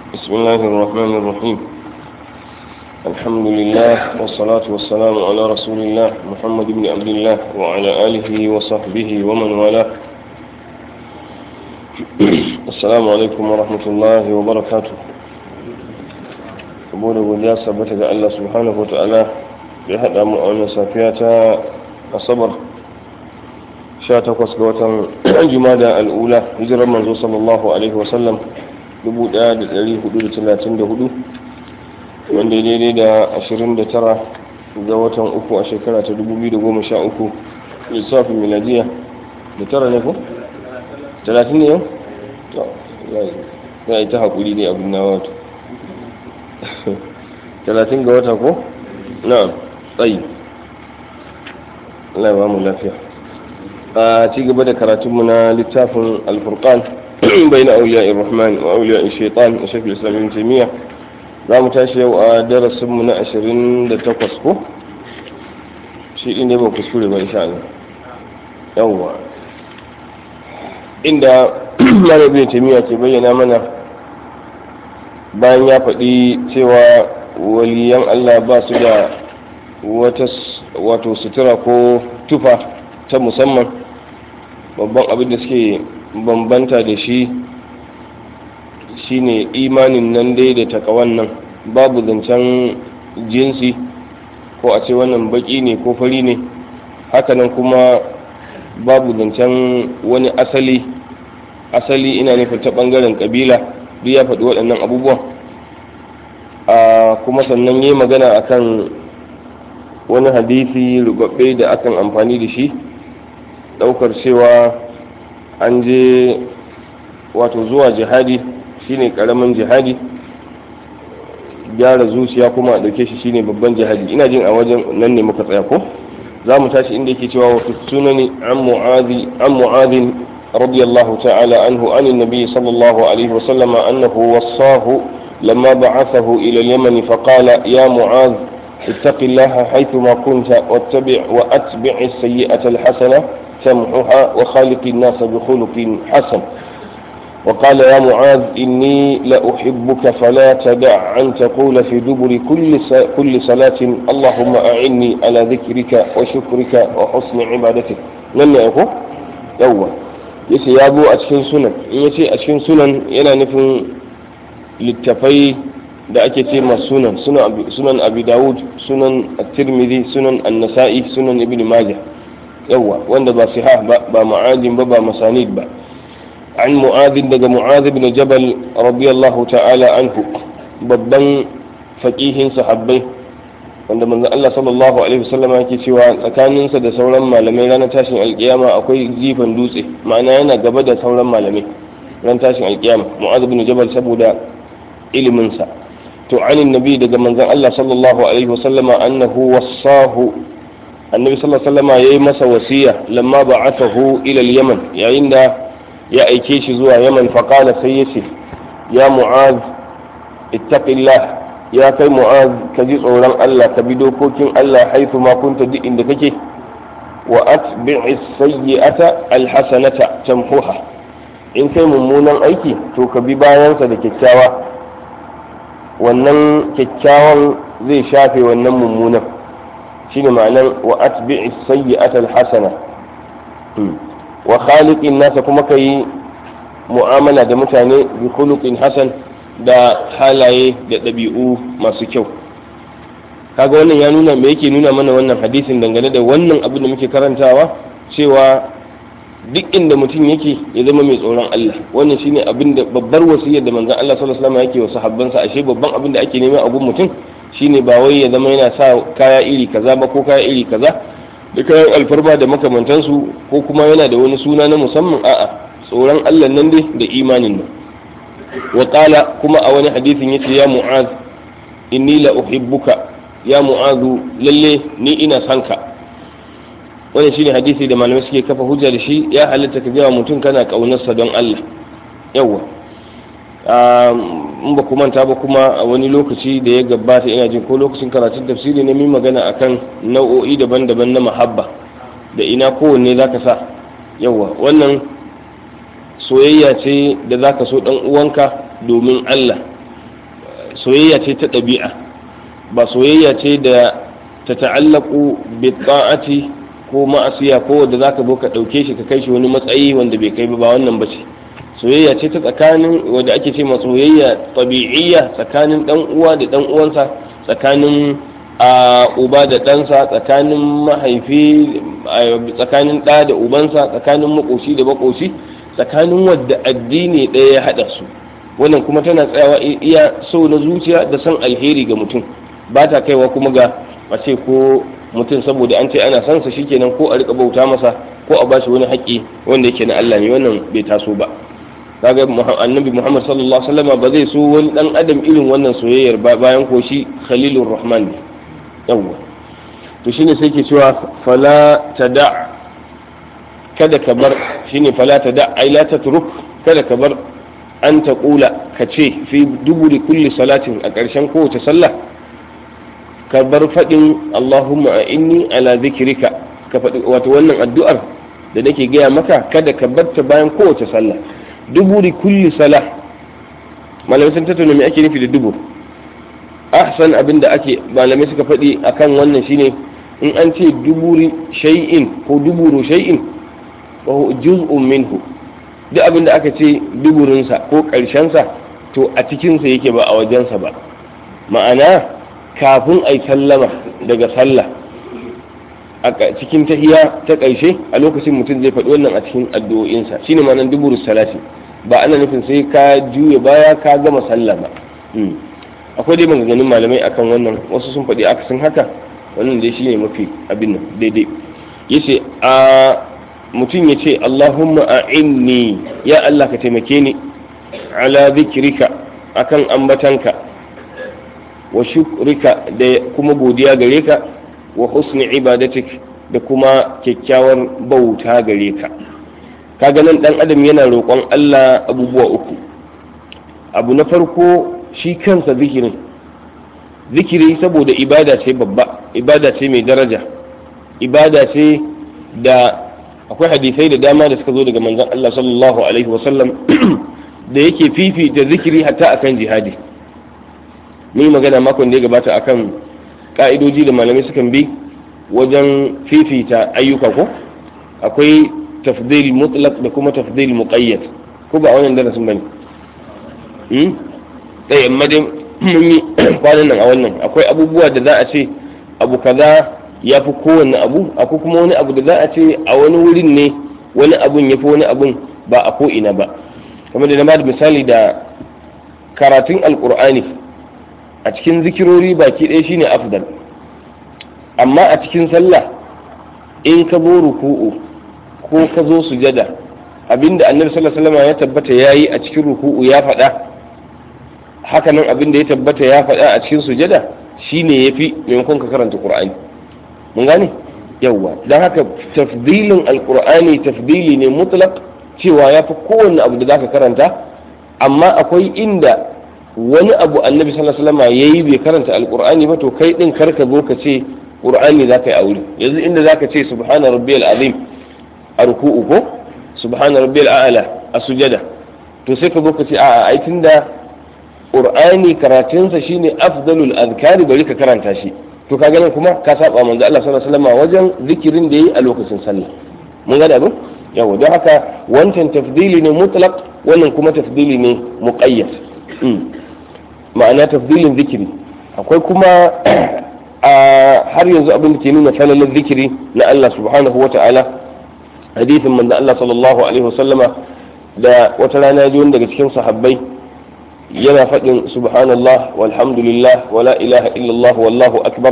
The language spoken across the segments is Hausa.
بسم الله الرحمن الرحيم الحمد لله والصلاة والسلام على رسول الله محمد بن عبد الله وعلى آله وصحبه ومن والاه السلام عليكم ورحمة الله وبركاته saboda godiya sabbata ga Allah subhanahu wa ta'ala da ya haɗa mu a wannan safiya ta asabar 18 ga watan jumada al'ula hijirar manzo sallallahu alaihi wasallam 1434 wanda daidai da 29 ga watan uku a shekara ta 2013 lissafin miladiya da tara ne ko? 30 ne yau? za a yi ta haƙuri ne abin na wato 30 ga wata ko? na tsayi Allah ya ba mu lafiya a ci gaba da karatunmu na littafin alfurqan bayan auliya rahman wa auliya shaitan a shafin islamin taimiyya za mu tashi yau a darasinmu na 28 ko shi ɗin ne ba kuskure ba insha Allah yawwa inda marabin taimiyya ke bayyana mana bayan ya faɗi cewa waliyan Allah ba su da wata wato sutura ko tufa ta musamman babban abin da suke bambanta da shi shine imanin nan dai da takawan nan babu zancen jinsi ko a ce wannan baki ne ko fari ne hakanan kuma babu zancen wani asali asali ina nufin ta bangaren kabila duk ya faɗi waɗannan abubuwan a kuma sannan yi magana akan wani hadisi rubabbe da akan amfani da shi daukar cewa an je wato zuwa jihadi shine karamin jihadi gyara zuciya kuma a dauke shi shine babban jihadi ina jin a wajen nan ne muka tsaya ko za mu tashi inda yake cewa wasu sunani an mu'adhi an mu'adhin radiyallahu ta'ala anhu an annabi sallallahu alaihi wa sallama annahu wassahu lamma ba'athahu ila al-yaman faqala ya mu'adh اتق الله حيثما كنت واتبع واتبع السيئة الحسنة تمحها وخالق الناس بخلق حسن وقال يا معاذ إني لأحبك فلا تدع أن تقول في دبر كل كل صلاة اللهم أعني على ذكرك وشكرك وحسن عبادتك لن يكون يوم yace ya zo a cikin sunan in yace a cikin sunan yana nufin littafai da ake ce ma sunan sunan abi dawud sunan at-tirmidhi sunan an-nasa'i sunan ibn majah yawa wanda ba sihah ba ba ma'adin ba ba masanid ba an mu'adin daga mu'adh ibn jabal radiyallahu ta'ala anhu babban faqihin sahabbai wanda manzon Allah sallallahu alaihi wasallam yake cewa tsakaninsa da sauran malamai ranar tashin alkiyama akwai jifan dutse ma'ana yana gaba da sauran malamai ran tashin alkiyama mu'adh ibn jabal saboda iliminsa to anin nabi daga manzon Allah sallallahu alaihi wasallama annahu wassahu annabi sallallahu alaihi wasallama yayi masa wasiya lamma ba'athahu ila al-yaman yayin da ya aike shi zuwa yaman fa qala sai yace ya mu'az ittaqillah ya kai mu'az ka ji tsoron Allah ka bi dokokin Allah haifu ma kunta duk inda kake wa atbi'is sayyi'ata alhasanata tamhuha in kai mummunan aiki to ka bi bayansa da kyakkyawa wannan kyakkyawan zai shafe wannan mummunan shine ma'anar wa atbi'i sayyi'ata alhasana wa khaliqin nasa kuma kai mu'amala da mutane bi khuluqin hasan da halaye da ɗabi'u masu kyau kaga wannan ya nuna me yake nuna mana wannan hadisin dangane da wannan abin da muke karantawa cewa duk inda mutum yake ya zama mai tsoron Allah wannan shine abin da babbar wasiyar da manzon Allah sallallahu alaihi wasallam yake wa sahabbansa ashe babban abin da ake nema a gun mutum shine ba wai ya zama yana sa kaya iri kaza ba ko kaya iri kaza da kayan alfarma da makamantansu ko kuma yana da wani suna na musamman a'a tsoron Allah nan dai da imanin nan wa qala kuma a wani hadisin yace ya mu'az inni la uhibbuka ya mu'azu lalle ni ina son ka wannan shine hadisi da malamai suke kafa hujja da shi ya halatta ka gaya mutum kana kaunarsa don Allah yawa in ba ku manta ba kuma a wani lokaci da ya gabata ina jin ko lokacin karatun tafsiri ne min magana akan nau'o'i daban-daban na mahabba da ina kowanne zaka sa yawa wannan soyayya ce da zaka so dan uwanka domin Allah soyayya ce ta ɗabi'a ba soyayya ce da ta ta'allaku bi ta'ati ko ma'asiya ko wanda zaka zo ka ɗauke shi ka kai shi wani matsayi wanda bai kai ba wannan ba ce soyayya ce ta tsakanin wanda ake ce ma soyayya tabi'iyya tsakanin dan uwa da dan uwansa tsakanin a uba da ɗansa tsakanin mahaifi tsakanin ɗa da ubansa tsakanin makoshi da makoshi tsakanin wadda addini ɗaya ya haɗa su wannan kuma tana tsayawa iya so na zuciya da san alheri ga mutum ba ta kaiwa kuma ga a ce ko mutum saboda an ce ana son sa shikenan ko a rika bauta masa ko a bashi wani haƙƙi wanda yake na Allah ne wannan bai taso ba kaga annabi Muhammad sallallahu alaihi wasallam ba zai so wani dan adam irin wannan soyayyar ba bayan ko shi khalilur rahman ne yawwa to shine sai ke cewa fala tada kada ka bar shine fala tada ai la tatruk kada ka bar an ta kula ka ce fi duburi kulli salatin a ƙarshen kowace sallah ka bar faɗin Allahumma a inni ala zikirika ka faɗi wato wannan addu'ar da nake gaya maka kada ka bar ta bayan kowace sallah duburi kulli salah malamai sun tattauna me ake nufi da dubur ahsan abin da ake malamai suka faɗi akan wannan shine in an ce duburi shay'in ko duburu shay'in wa juz'un minhu duk abin da aka ce duburinsa ko ƙarshensa to a cikinsa yake ba a wajensa ba ma'ana kafin a yi sallama daga sallah a cikin tahiya ta ƙarshe a lokacin mutum zai faɗi wannan a cikin addu'o'insa shine ma'anar duburu salati ba ana nufin sai ka juya baya ka gama sallah ba akwai dai maganganun malamai akan wannan wasu sun faɗi akasin haka wannan dai shine mafi abin nan daidai yace a mutum ya ce Allahumma a'inni ya Allah ka taimake ni ala zikrika akan ambatanka wa shukrika da kuma godiya gare ka wa husni ibadatik da kuma kyakkyawar bauta gare ka kaga nan dan adam yana roƙon Allah abubuwa uku abu na farko shi kansa zikirin zikiri saboda ibada ce babba ibada ce mai daraja ibada ce da akwai hadisai da dama da suka zo daga manzon Allah sallallahu alaihi wasallam da yake fifita zikiri hatta akan jihadi ni magana makon da ya gabata akan ka'idoji da malamai sukan bi wajen fifita ayyuka ko akwai tafdil mutlaq da kuma tafdil muqayyad ko ba wannan darasin bane hmm dai amma dai mun yi kwanan nan a wannan akwai abubuwa da za a ce abu kaza ya fi kowane abu akwai kuma wani abu da za a ce a wani wurin ne wani abun ya fi wani abun ba a ko'ina ba kamar da na bada misali da karatun alkur'ani a cikin zikirori baki ɗaya shine afdal amma a cikin sallah in ka zo ruku'u ko ka zo sujada abinda annabi sallallahu alaihi wasallam ya tabbata yayi a cikin ruku'u ya faɗa hakanan abinda ya tabbata ya faɗa a cikin sujada shine yafi maimakon ka karanta qur'ani mun gane yawwa don haka tafdilin alkur'ani tafdili ne mutlaq cewa ya fi kowanne abu da zaka karanta amma akwai inda wani abu annabi sallallahu alaihi wasallam yayi bai karanta alkur'ani ba to kai din karka zo ka ce qur'ani zaka yi aure yanzu inda zaka ce subhana rabbiyal azim a ruku'u ko subhana rabbiyal a'la a sujada to sai ka zo ka ce a'a ai tunda qur'ani karatunsa shine afdalul azkari bari ka karanta shi to ka ganin kuma ka saba manzo Allah sallallahu alaihi wasallam wajen zikirin da yi a lokacin sallah mun ga abin yawa don haka wancan tafdili ne mutlaq wannan kuma tafdili ne muqayyad ma'ana tafdilin zikiri akwai kuma a har yanzu abin da ke nuna falalar zikiri na Allah subhanahu wa ta'ala hadithin manzo Allah sallallahu alaihi wasallama da wata rana ya ji wani daga cikin sahabbai yana faɗin subhanallah walhamdulillah wala ilaha illallah wallahu akbar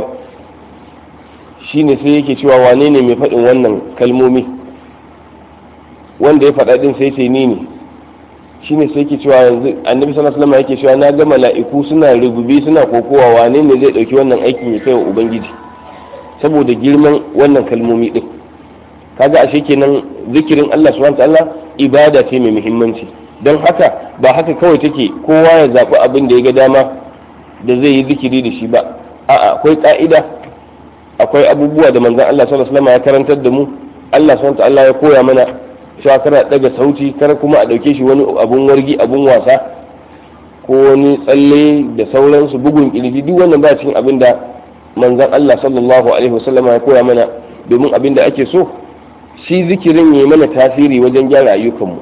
shine sai yake cewa wane ne mai faɗin wannan kalmomi wanda ya faɗa ɗin sai ce ni ne shine sai yake cewa yanzu annabi sallallahu alaihi wasallam yake cewa na ga mala'iku suna rububi suna kokowa wane ne zai ɗauki wannan aikin ya kai wa ubangiji saboda girman wannan kalmomi ɗin kaga ashe kenan zikirin Allah subhanahu wa ta'ala ibada ce mai muhimmanci don haka ba haka kawai take kowa ya zaɓi abin da ya ga dama da zai yi zikiri da shi ba a'a akwai ƙa'ida akwai abubuwa da manzon Allah sallallahu alaihi wasallam ya karantar da mu Allah subhanahu ta'ala ya koya mana cewa kana daga sauti kar kuma a dauke shi wani abun wargi abun wasa ko wani tsalle da sauransu bugun kirji duk wannan ba cikin abin da manzon Allah sallallahu alaihi wasallama ya koya mana domin abin da ake so shi zikirin ya mana tasiri wajen gyara ayyukanmu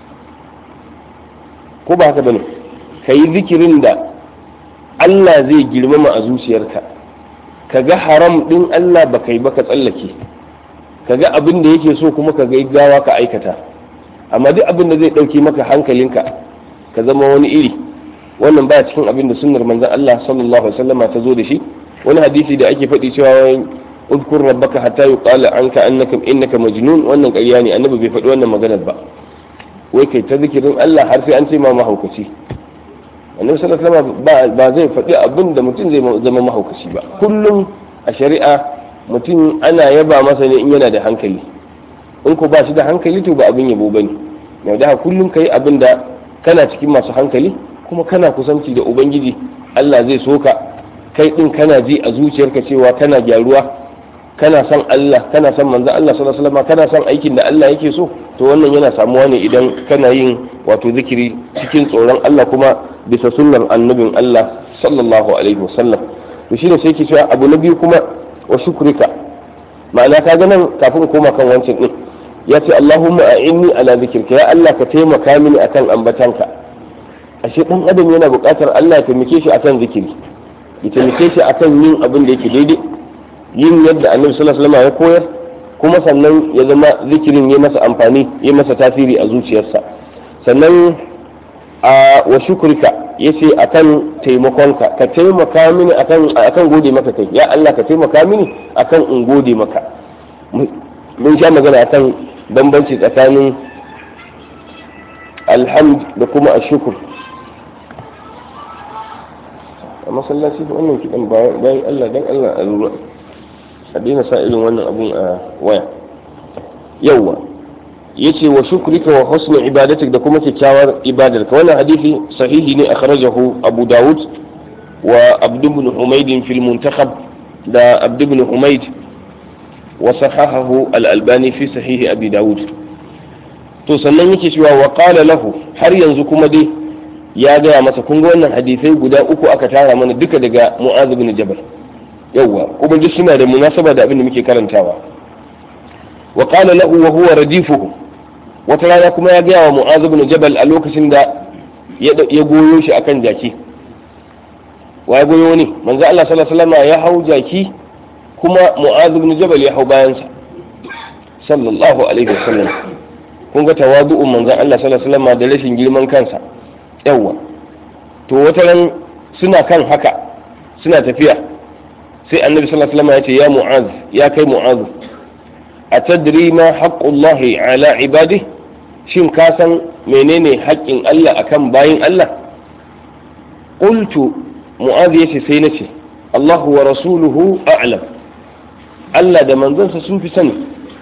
ko ba haka bane ka yi zikirin da Allah zai girmama a zuciyarka ka ga haram din Allah ba kai ba ka tsallake ka ga abin da yake so kuma ka ga gawa ka aikata amma duk abin da zai ɗauke maka hankalinka ka zama wani iri wannan baya cikin abin da sunnar manzon Allah sallallahu alaihi wasallam ta zo da shi wani hadisi da ake faɗi cewa udkur rabbaka hatta yuqala anka annaka innaka majnun wannan ƙarya ne annabi bai faɗi wannan maganar ba wai kai ta zikirin Allah har sai an ce ma mahaukaci annabi sallallahu alaihi wasallam ba zai faɗi abin da mutum zai zama mahaukaci ba kullum a shari'a mutum ana yaba masa ne in yana da hankali in ko ba shi da hankali to ba abin yabo bane yau da kullum kai abin da kana cikin masu hankali kuma kana kusanci da ubangiji Allah zai soka kai din kana ji a zuciyarka cewa kana gyaruwa kana son Allah kana son manzon Allah sallallahu alaihi wasallam kana son aikin da Allah yake so to wannan yana samuwa ne idan kana yin wato zikiri cikin tsoron Allah kuma bisa sunnar annabin Allah sallallahu alaihi wasallam to shine sai yake cewa abu na biyu kuma wa shukrika ma'ana ka ga nan kafin koma kan wancan din ya ce Allahumma a'inni ala zikrika ya Allah ka taimaka mini akan ambatanka ashe dan adam yana buƙatar Allah ya taimake shi akan zikiri ya taimake shi akan yin abin da yake daidai yin yadda annabi sallallahu alaihi wasallam ya koyar kuma sannan ya zama zikirin ya masa amfani ya masa tasiri a zuciyarsa sannan a wa shukrika yace akan taimakonka ka taimaka mini akan akan gode maka kai ya Allah ka taimaka mini akan in gode maka mun sha magana akan bambanci tsakanin alhamd da kuma ashukur a masallaci wannan kiɗan bayan Allah dan Allah a lura a daina sa irin wannan abun a waya yawwa yace wa shukrika wa husni ibadatik da kuma kyakkyawar ibadarka wannan hadisi sahihi ne akhrajahu Abu Dawud wa Abd ibn Humayd fil muntakhab da Abd ibn Humayd wa sahahahu al-Albani fi sahih Abi Dawud to sannan yake cewa wa qala lahu har yanzu kuma dai ya gaya masa kun ga wannan hadisai guda uku aka tara mana duka daga Mu'adh ibn Jabal yawwa kuma duk suna da munasaba da abin da muke karantawa wa qala lahu wa huwa radifuhu wata rana kuma ya gaya wa mu'az ibn jabal a lokacin da ya goyo shi akan jaki wa ya goyo ne manzo Allah sallallahu alaihi wasallam ya hau jaki kuma mu'az ibn jabal ya hau bayan sa sallallahu alaihi wasallam kun ga tawadu'un manzo Allah sallallahu alaihi wasallam da rashin girman kansa yawa to wata ran suna kan haka suna tafiya sai annabi sallallahu alaihi wasallam ya ce ya mu'az ya kai mu'az atadri ma haqqullahi ala ibadihi shin ka san menene haƙƙin Allah akan bayin Allah qultu mu'adh yace sai nace Allahu wa rasuluhu a'lam Allah da manzonsa sun fi sani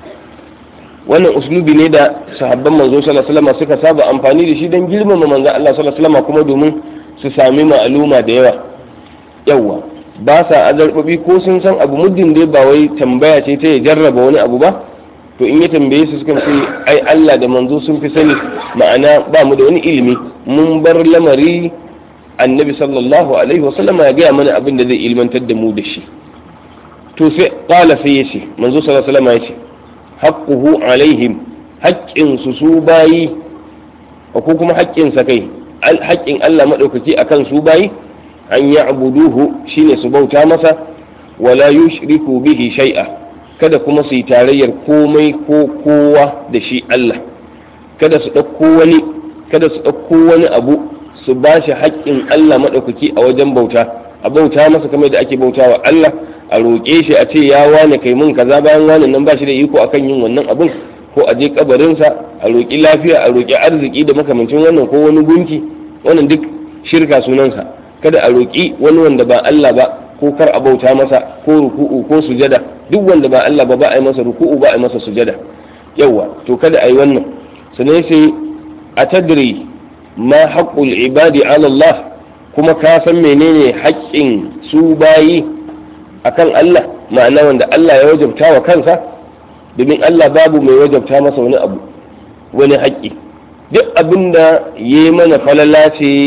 wannan uslubi ne da sahabban manzo sallallahu alaihi wasallam suka saba amfani da shi don girmama manzon Allah sallallahu alaihi wasallam kuma domin su sami ma'aluma da yawa yawa ba sa azarbabi ko sun san abu muddin dai ba wai tambaya ce ta ya jarraba wani abu ba to in ya tambaye su sukan ce ai Allah da manzo sun fi sani ma'ana ba mu da wani ilimi mun bar lamari annabi sallallahu alaihi wasallam ya gaya mana abin da zai ilmantar da mu da shi to sai qala sai yace manzo sallallahu alaihi wasallam yace haqquhu alaihim haƙƙin su su bayi ko kuma haƙƙin sa kai haƙƙin Allah madaukaki akan su bayi an ya'buduhu shine su bauta masa wala yushriku bihi shay'a kada kuma su yi tarayyar komai ko kowa da shi Allah kada su ɗauko wani kada su ɗauko wani abu su ba shi haƙƙin Allah maɗaukaki a wajen bauta a bauta masa kamar da ake bauta wa Allah a roƙe shi a ce ya wane kai mun kaza bayan wane nan ba shi da iko akan yin wannan abun ko a je kabarinsa a roƙi lafiya a roƙi arziki da makamancin wannan ko wani gunki wannan duk shirka sunansa kada a roƙi wani wanda ba Allah ba ko kar a bauta masa ko ruku'u ko sujada duk wanda ba Allah ba ba a yi masa ruku'u ba a yi masa sujada yawa to kada a yi wannan sannan sai a tadri ma haqqul ibadi ala Allah kuma ka san menene haƙƙin su bayi akan Allah ma'ana wanda Allah ya wajabta wa kansa domin Allah babu mai wajabta masa wani abu wani haƙƙi duk abin da ya mana falala ce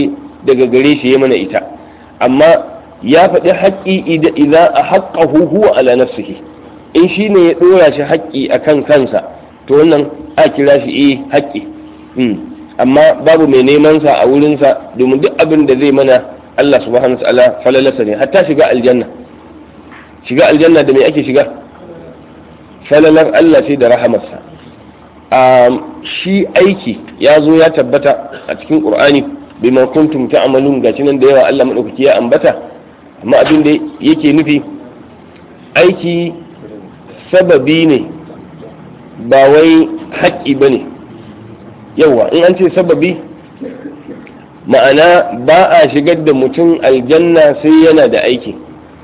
daga gare shi ya mana ita amma ya faɗi haƙƙi idza a haƙƙahu huwa ala nafsihi in shi ne ya ɗora shi haƙƙi a kan kansa to wannan a kira shi eh haƙƙi amma babu mai neman sa a wurinsa domin duk abin da zai mana Allah subhanahu wa ta'ala falalasa ne hatta shiga aljanna shiga aljanna da me ake shiga falalar Allah sai da rahamarsa shi aiki ya zo ya tabbata a cikin qur'ani bima kuntum ta'malun gashi nan da yawa Allah madaukaki ya ambata amma abin da yake nufi aiki sababi ne ba wai haƙƙi ba ne yawa in an ce sababi ma'ana ba a shigar da mutum aljanna sai yana da aiki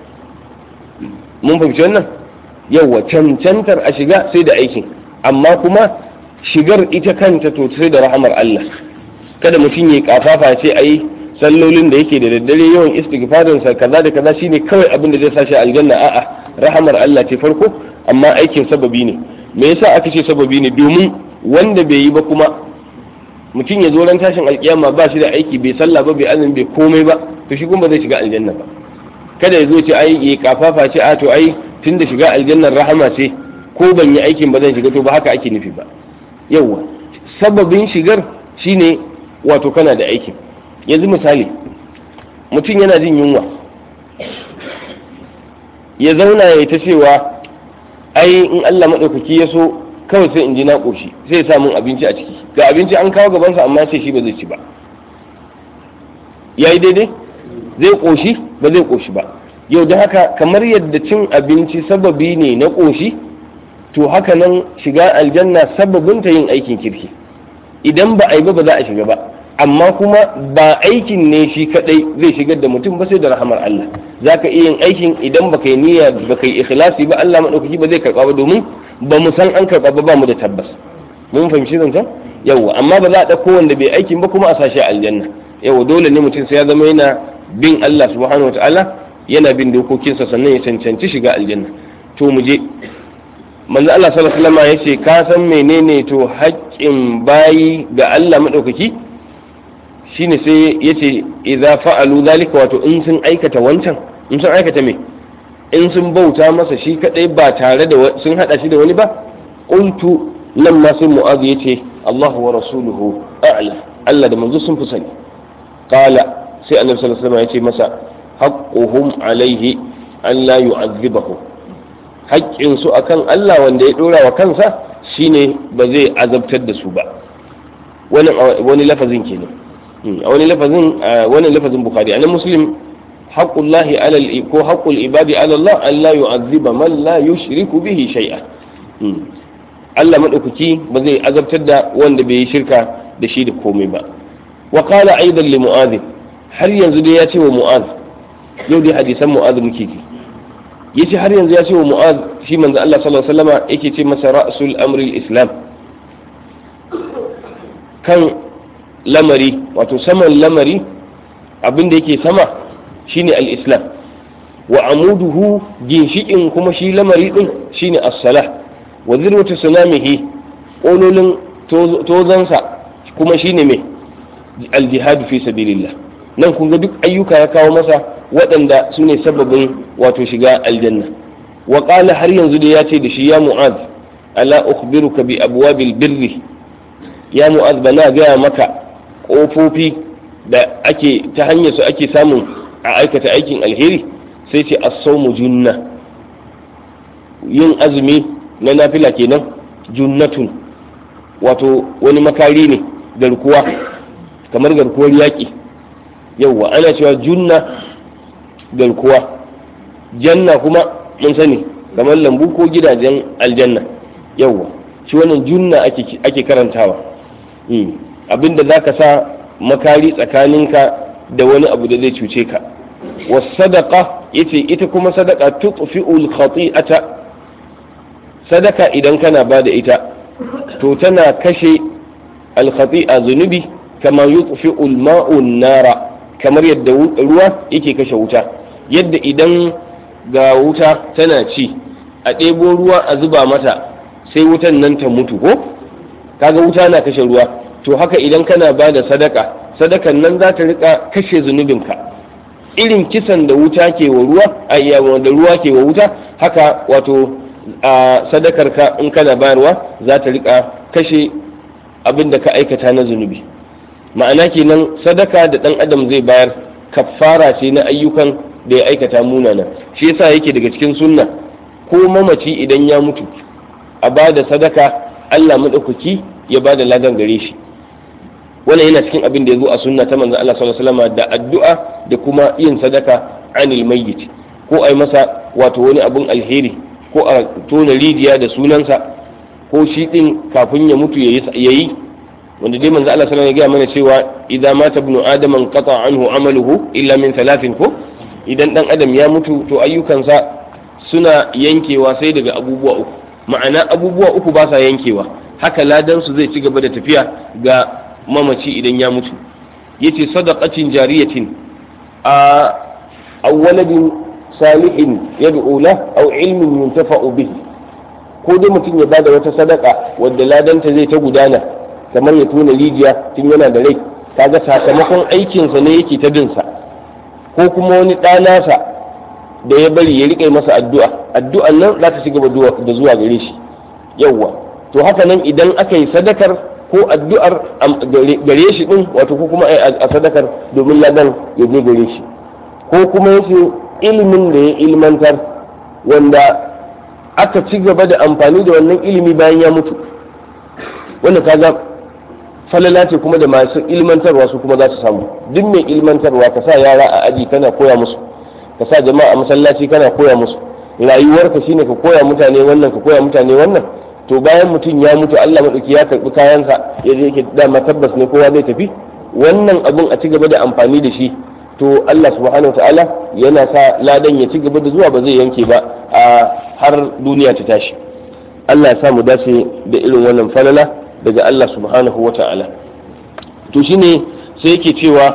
mun fahimci wannan yawa cancantar a shiga sai da aikin amma kuma shigar ita kanta to sai da rahamar Allah kada mutum ya kafafa ce ai sallolin da yake da daddare yawan istighfarin sa kaza da kaza shine kawai abin da zai sashi aljanna a'a rahamar Allah ce farko amma aikin sababi ne me yasa aka ce sababi ne domin wanda bai yi ba kuma mutum ya zo ran tashin alkiyama ba shi da aiki bai sallah ba bai azumi bai komai ba to shi kuma zai shiga aljanna ba kada ya zo ce ai ya kafafa ce a to ai tunda shiga aljannar rahama ce ko ban yi aikin ba zan shiga to ba haka ake nufi ba yawa sababin shigar shine wato kana da aikin yanzu misali mutum yana jin yunwa ya zauna ya ta cewa ai in Allah maɗaukaki ya so kawai sai in ji na ƙoshi sai ya samun abinci a ciki ga abinci an kawo gabansa amma sai shi ba zai ci ba ya yi daidai zai ƙoshi ba zai ƙoshi ba yau da haka kamar yadda cin abinci sababi ne na ƙoshi to haka nan shiga aljanna sababinta yin aikin kirki idan ba a yi ba ba za a shiga ba amma kuma ba aikin ne shi kadai zai shigar da mutum ba sai da rahamar Allah za ka iya yin aikin idan ba kai niyya ba kai ikhlasi ba Allah maɗaukaki ba zai karɓa ba domin ba mu san an karɓa ba ba mu da tabbas mun fahimci zancen yawa amma ba za a ɗauko wanda bai aikin ba kuma a sashi aljanna yawa dole ne mutum sai ya zama yana bin Allah subhanahu wataala yana bin dokokinsa sannan ya cancanci shiga aljanna to mu je manzo Allah sallallahu alaihi wasallam yace ka san menene to haƙƙin bayi ga Allah madaukaki shine sai yace idza fa'alu zalika wato in sun aikata wancan in sun aikata me in sun bauta masa shi kadai ba tare da sun hada shi da wani ba qultu nan ma sai mu'adh yace Allah wa rasuluhu a'la Allah da manzo sun fi sani qala sai annabi sallallahu alaihi wasallam yace masa haqquhum alaihi an la yu'adhibahum haƙƙinsu a kan Allah wanda ya ɗora wa kansa shine ba zai azabtar da su ba wani lafazin kenan a wani lafazin wani lafazin bukhari anan muslim haqqullahi alal ko haqqul ibadi ala Allah an la yu'azziba man la yushriku bihi shay'a Allah madaukaki ba zai azabtar da wanda bai yi shirka da shi da komai ba wa qala aidan li mu'adh har yanzu dai ya ce wa mu'adh yau dai hadisan mu'adh muke ji yace har yanzu ya ce wa mu'az shi manzo Allah sallallahu alaihi wasallama yake ce masa ra'sul amri islam kan lamari wato saman lamari abin da yake sama shine al-islam wa amuduhu ginshikin kuma shi lamari din shine as-salah wa zirwatu sunamihi kololin tozansa kuma shine me al-jihad fi sabilillah nan kun ga duk ayyuka ya kawo masa waɗanda su ne sababin wato shiga aljanna wa ƙala har yanzu da ya ce da shi ya mu'az ala ukhbiruka bi abwabil birri ya mu'az bana gaya maka ƙofofi da ake ta hanyar su ake samun a aikata aikin alheri sai ce as-sawmu junna yin azumi na nafila kenan junnatun wato wani makari ne garkuwa kamar garkuwar yaƙi yauwa ana cewa junna garkuwa janna kuma mun sani kamar lambu ko gidajen aljanna yawwa shi wannan junna ake karantawa abinda za ka sa makari tsakaninka da wani abu da zai cuce ka wasadaka yace ita kuma sadaka tutfi'ul khati'ata sadaka idan kana ba da ita to tana kashe al khati'a zunubi kama yutfi'ul ma'un nara kamar yadda ruwa yake kashe wuta yadda idan ga wuta tana ci a ɗebo ruwa a zuba mata sai wutan nan ta mutu ko kaga wuta na kashe ruwa to haka idan kana ba da sadaka sadakan nan za ta rika kashe zunubinka irin kisan da wuta ke wa ruwa a da ruwa ke wa wuta haka wato a sadakarka in kana bayarwa za ta rika kashe abin da ka aikata na zunubi ma'ana kenan sadaka da dan adam zai bayar kafara ce na ayyukan da ya aikata munana shi yasa yake daga cikin sunna ko mamaci idan ya mutu a ba da sadaka Allah maɗaukaki ya ba da ladan gare shi wannan yana cikin abin da ya zo a sunna ta manzon Allah sallallahu alaihi wasallam da addu'a da kuma yin sadaka anil mayyit ko ai masa wato wani abun alheri ko a tona rijiya da sunansa ko shi din kafin ya mutu yayi wanda dai manzo Allah sallallahu alaihi wasallam ya gaya mana cewa idan mata ibnu adam qata anhu amaluhu illa min thalathin ko idan dan adam ya mutu to ayyukansa suna yankewa sai daga abubuwa uku ma'ana abubuwa uku ba sa yankewa haka ladan su zai ci gaba da tafiya ga mamaci idan ya mutu yace sadaqatin jariyatin a awwaladin salihin yad'u la aw ilmin yuntafa'u bihi ko dai mutum ya bada wata sadaka wadda ladanta zai ta gudana kamar ya tona rijiya tun yana da rai kaga sakamakon aikinsa ne yake ta binsa ko kuma wani ɗanasa da ya bari ya riƙe masa addu'a addu'an nan za ta ci gaba da zuwa gare shi yawwa to haka nan idan aka yi sadakar ko addu'ar gare shi din wato ko kuma a sadakar domin ladan ya je gare shi ko kuma yace ilimin da ya ilmantar wanda aka ci gaba da amfani da wannan ilimi bayan ya mutu wanda kaga falala ce kuma da masu ilmantarwa su kuma za su samu duk mai ilmantarwa ka sa yara a aji kana koya musu ka sa jama'a a masallaci kana koya musu rayuwarka shine ka koya mutane wannan ka koya mutane wannan to bayan mutum ya mutu Allah madauki ya karbi kayansa ya je yake dama tabbas ne kowa zai tafi wannan abun a ci gaba da amfani da shi to Allah subhanahu ta'ala yana sa ladan ya ci gaba da zuwa ba zai yanke ba a har duniya ta tashi Allah ya sa mu dace da irin wannan falala daga Allah subhanahu wa ta'ala to shine sai yake cewa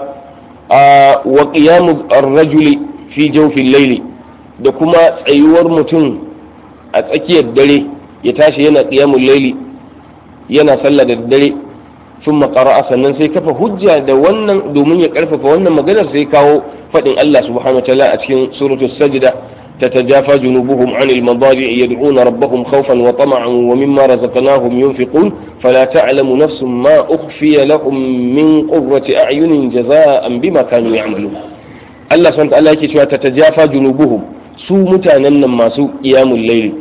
a wa qiyamu ar-rajuli fi jawfil layli da kuma tsayuwar mutum a tsakiyar dare ya tashi yana qiyamul layli yana sallah da dare sun qara'a sannan sai kafa hujja da wannan domin ya karfafa wannan maganar sai kawo fadin Allah subhanahu wa ta'ala a cikin suratul sajda تتجافى جنوبهم عن المضاجع يدعون ربهم خوفا وطمعا ومما رزقناهم ينفقون فلا تعلم نفس ما أخفي لهم من قرة أعين جزاء بما كانوا يعملون الله سبحانه وتعالى يكي تتجافى جنوبهم su mutanen nan masu iyamun laili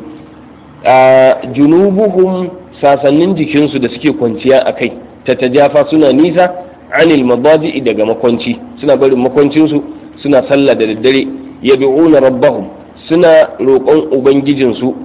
a junubuhum sasannin jikinsu da suke kwanciya a kai ta tajafa suna nisa anil madaji daga makwanci suna barin makwancinsu suna sallah da daddare yad'una rabbahum suna roƙon ubangijinsu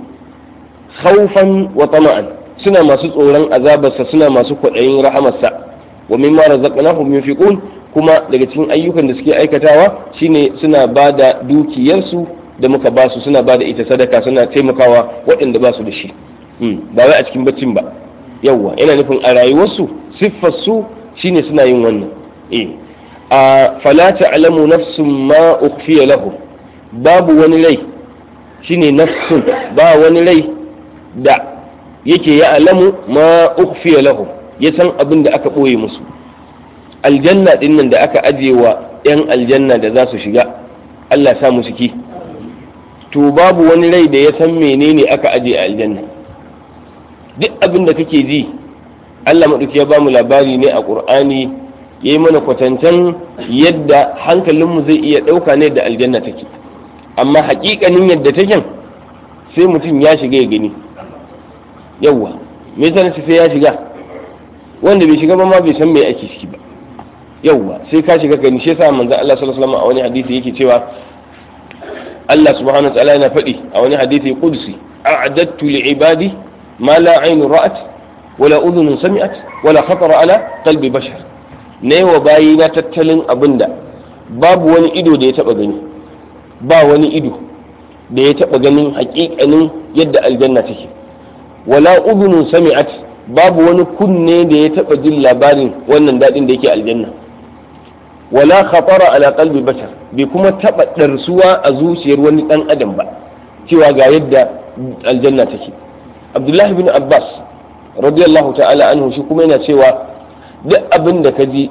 haufan wa tama'an suna masu tsoron azabarsa suna masu kwaɗayin rahamarsa wa mimma razaqnahum yunfiqun kuma daga cikin ayyukan da suke aikatawa shine suna ba da dukiyarsu da muka ba su suna ba da ita sadaka suna taimakawa waɗanda ba su da shi ba wai a cikin baccin ba yawwa yana nufin a rayuwarsu siffar su shine suna yin wannan eh a fala ta'lamu nafsun ma ukhfiya lahum babu wani rai shine nafsun ba wani rai da yake ya alamu ma ukhfiya lahum ya san abin da aka ɓoye musu aljanna din nan da aka ajiye wa 'yan aljanna da za su shiga Allah sa musu ki to babu wani rai da ya san menene aka ajiye a aljanna duk abin da kake ji Allah maɗauki ya bamu labari ne a ƙur'ani ya yi mana kwatancen yadda hankalinmu zai iya ɗauka ne da aljanna take amma haƙiƙanin yadda take sai mutum ya shiga ya gani yawwa me yasa sai ya shiga wanda bai shiga ba ma bai san me ake ciki ba yawwa sai ka shiga gani shi yasa manzo Allah sallallahu alaihi wasallam a wani hadisi yake cewa Allah subhanahu wa ta'ala yana faɗi a wani hadisi qudsi a'adattu li ibadi ma la aynu ra'at wala udhun sami'at wala khatara ala qalbi bashar ne wa bayi na tattalin abinda babu wani ido da ya taba gani ba wani ido da ya taba ganin hakikanin yadda aljanna take wala udhun sami'at babu wani kunne da ya taba jin labarin wannan dadin da yake aljanna wala khatara ala qalbi bashar bai kuma taba darsuwa a zuciyar wani dan adam ba cewa ga yadda aljanna take abdullahi bin abbas radiyallahu ta'ala anhu shi kuma yana cewa duk abin da ka ji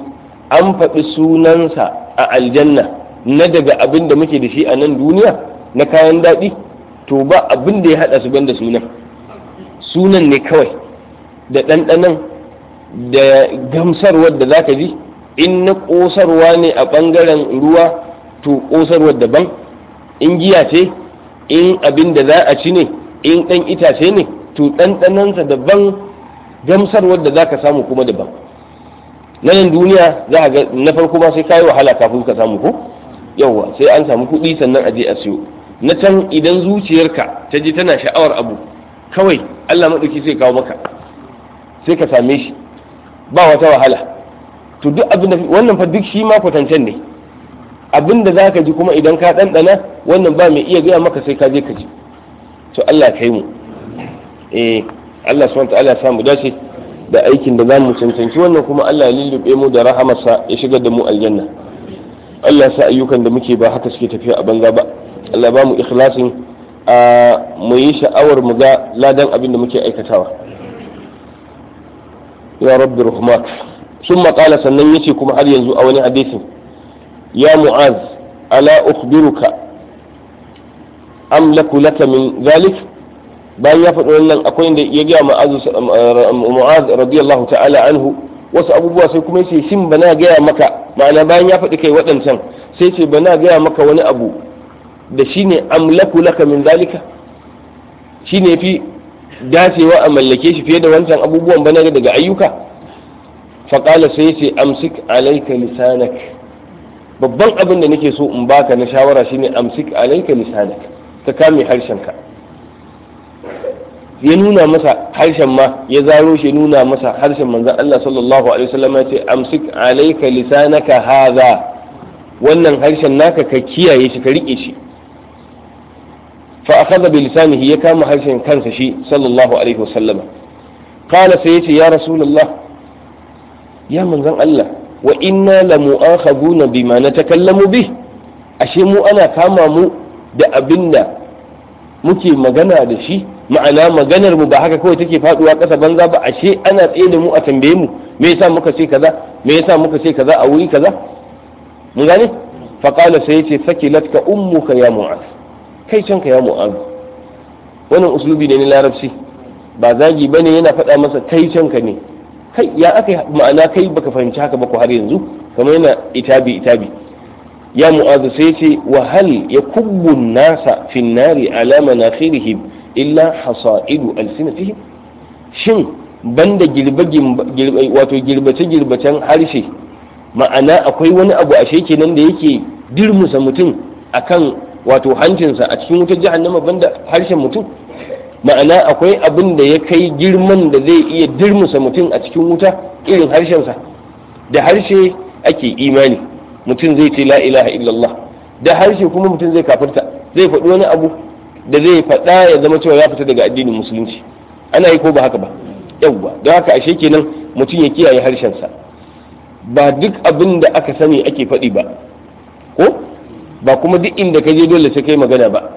an faɗi sunansa a aljanna na daga abin da muke da shi a nan duniya na kayan daɗi to ba abin da ya haɗa su banda sunan sunan ne kawai da ɗanɗanan da gamsarwar da za ka ji in na ƙosarwa ne a ɓangaren ruwa to ƙosarwar daban in giya ce in abin da za a ci ne in ɗan itace ne to ɗanɗanansa daban gamsarwar da za ka samu kuma daban na nan duniya za a ga na farko ma sai kayi wahala kafin ka samu ko yawwa sai an samu kuɗi sannan a je a siyo na can idan zuciyarka ta ji tana sha'awar abu kawai Allah maɗauki sai kawo maka sai ka same shi ba wata wahala to duk abin da wannan fa duk shi ma kwatancen ne abin da zaka ji kuma idan ka ɗanɗana wannan ba mai iya gaya maka sai ka je ka ji to Allah kai mu eh Allah subhanahu wa ta'ala ya samu dace da aikin da zamu cancanci wannan kuma Allah ya lullube mu da rahamarsa ya shigar da mu aljanna Allah ya sa ayyukan da muke ba haka suke tafiya a banza ba Allah ba mu ikhlasin a mu yi sha'awar mu ga ladan abin da muke aikatawa ya rabbi rahmak sun maƙala sannan yace kuma har yanzu a wani hadisin ya mu'az ala ukhbiruka amlaku laka min zalik bayan ya faɗi wannan akwai inda ya gaya mu'az radiyallahu ta'ala anhu wasu abubuwa sai kuma yace shin bana gaya maka ma'ana bayan ya faɗi kai waɗancan sai ce bana gaya maka wani abu da shine amlaku laka min zalika shine fi dacewa a mallake shi fiye da wancan abubuwan bana daga ayyuka faƙala sai ce amsik alaika lisanak babban abin da nake so in baka na shawara shine amsik alaika lisanak ka kame harshenka ya nuna masa harshen ma ya zaro shi nuna masa harshen manzon Allah sallallahu alaihi wasallam ya ce amsik alaika lisanaka hadha wannan harshen naka ka kiyaye shi ka rike shi fa akhadha bi lisanihi ya kama harshen kansa shi sallallahu alaihi wasallam qala sai yace ya rasulullah ya manzon Allah wa inna la mu'akhaduna bima natakallamu bih ashe mu ana kama mu da abinda muke magana da shi ma'ana maganar mu ba haka kawai take faduwa ƙasa banza ba ashe ana tsaye da mu a tambaye mu me yasa muka ce kaza me yasa muka ce kaza a wuri kaza mun gane fa qala sai yace sakilatka ummuka ya mu'az kai canka ya mu'az wannan uslubi ne na larabci ba zagi bane yana faɗa masa kai canka ne kai ya aka ma'ana kai baka fahimci haka ba ko har yanzu kamar yana itabi itabi ya mu'az sai yace wa hal yakubbu nasa fi nari ala manakhirihim illa hasa'idu alsinatihim shin banda girbe wato girbace girbacen harshe ma'ana akwai wani abu a kenan da yake dirmusa mutum akan wato hancinsa a cikin wutar jahannama banda harshen mutum ma'ana akwai abin da ya kai girman da zai iya dirmusa mutum a cikin wuta irin harshensa da harshe ake imani mutum zai ce la ilaha illallah da harshe kuma mutum zai kafirta zai faɗi wani abu da zai faɗa ya zama cewa ya fita daga addinin musulunci ana yi ko ba haka ba yawwa don haka ashe kenan mutum ya kiyaye harshensa ba duk abin da aka sani ake faɗi ba ko ba kuma duk inda ka je dole sai kai magana ba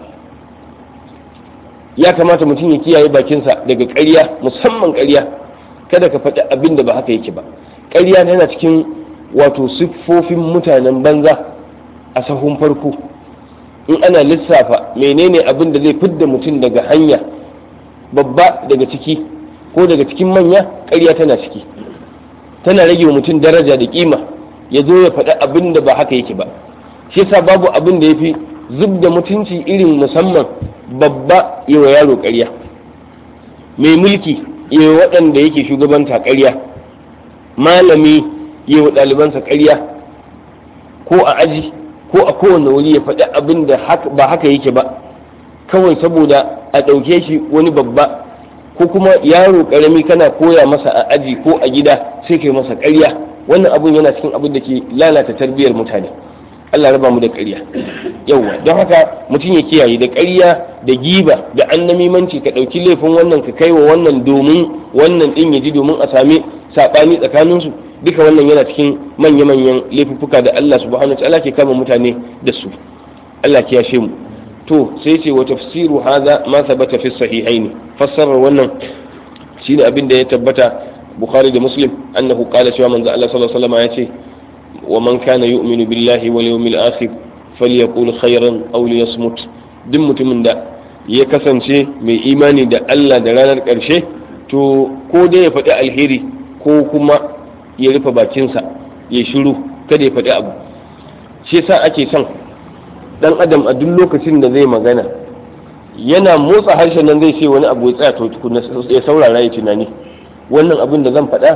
ya kamata mutum ya kiyaye bakinsa daga ƙarya musamman ƙarya kada ka faɗi abin da ba haka yake ba ƙarya yana cikin wato siffofin mutanen banza a sahun farko in ana lissafa menene abin da zai fidda mutum daga hanya babba daga ciki ko daga cikin manya ƙarya tana ciki tana rage wa mutum daraja da kima ya zo ya faɗi abin da ba haka yake ba shi yasa babu abin da ya fi zub da mutunci irin musamman babba yi wa yaro ƙarya mai mulki yi wa waɗanda yake shugabanta ƙarya malami yi wa ɗalibansa ƙarya ko a aji ko a kowane wuri ya faɗi abin da ba haka yake ba kawai saboda a ɗauke shi wani babba ko kuma yaro ƙarami kana koya masa a aji ko a gida sai kai masa ƙarya wannan abun yana cikin abin da ke lalata tarbiyyar mutane Allah raba mu da ƙarya yauwa don haka mutum ya kiyaye da ƙarya da giba da annamimanci ka ɗauki laifin wannan ka kai wa wannan domin wannan ɗin ya ji domin a sami saɓani tsakaninsu duka wannan yana cikin manya-manyan laifuffuka da Allah subhanahu wa ta'ala ke kama mutane da su Allah ya yashe mu to sai ce wa tafsiru hadha ma thabata fi sahihaini fassarar wannan shine abin da ya tabbata bukhari da muslim annahu qala cewa manzo Allah sallallahu alaihi wasallam ya ce wa man kana yu'minu billahi wal yawmil akhir falyaqul khairan aw liyasmut duk mutumin da ya kasance mai imani da Allah da ranar ƙarshe to ko dai ya faɗi alheri ko kuma ya rufe bakinsa ya shiru kada ya faɗi abu shi yasa ake son dan adam a duk lokacin da zai magana yana motsa harshen nan zai ce wani abu ya tsaya to tukuna ya saurara ya tunani wannan abin da zan faɗa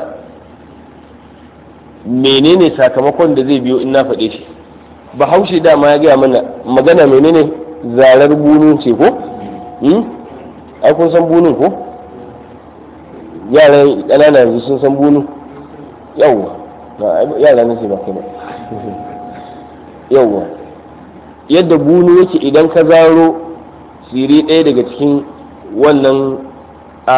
menene sakamakon da zai biyo in na faɗe shi bahaushe dama ya gaya mana magana menene zarar bunun ce ko ai kun san bunun ko yaran ƙanana yanzu sun san bunu yawwa yara na ce ba kai ba yawwa yadda bunu yake idan ka zaro siri ɗaya daga cikin wannan a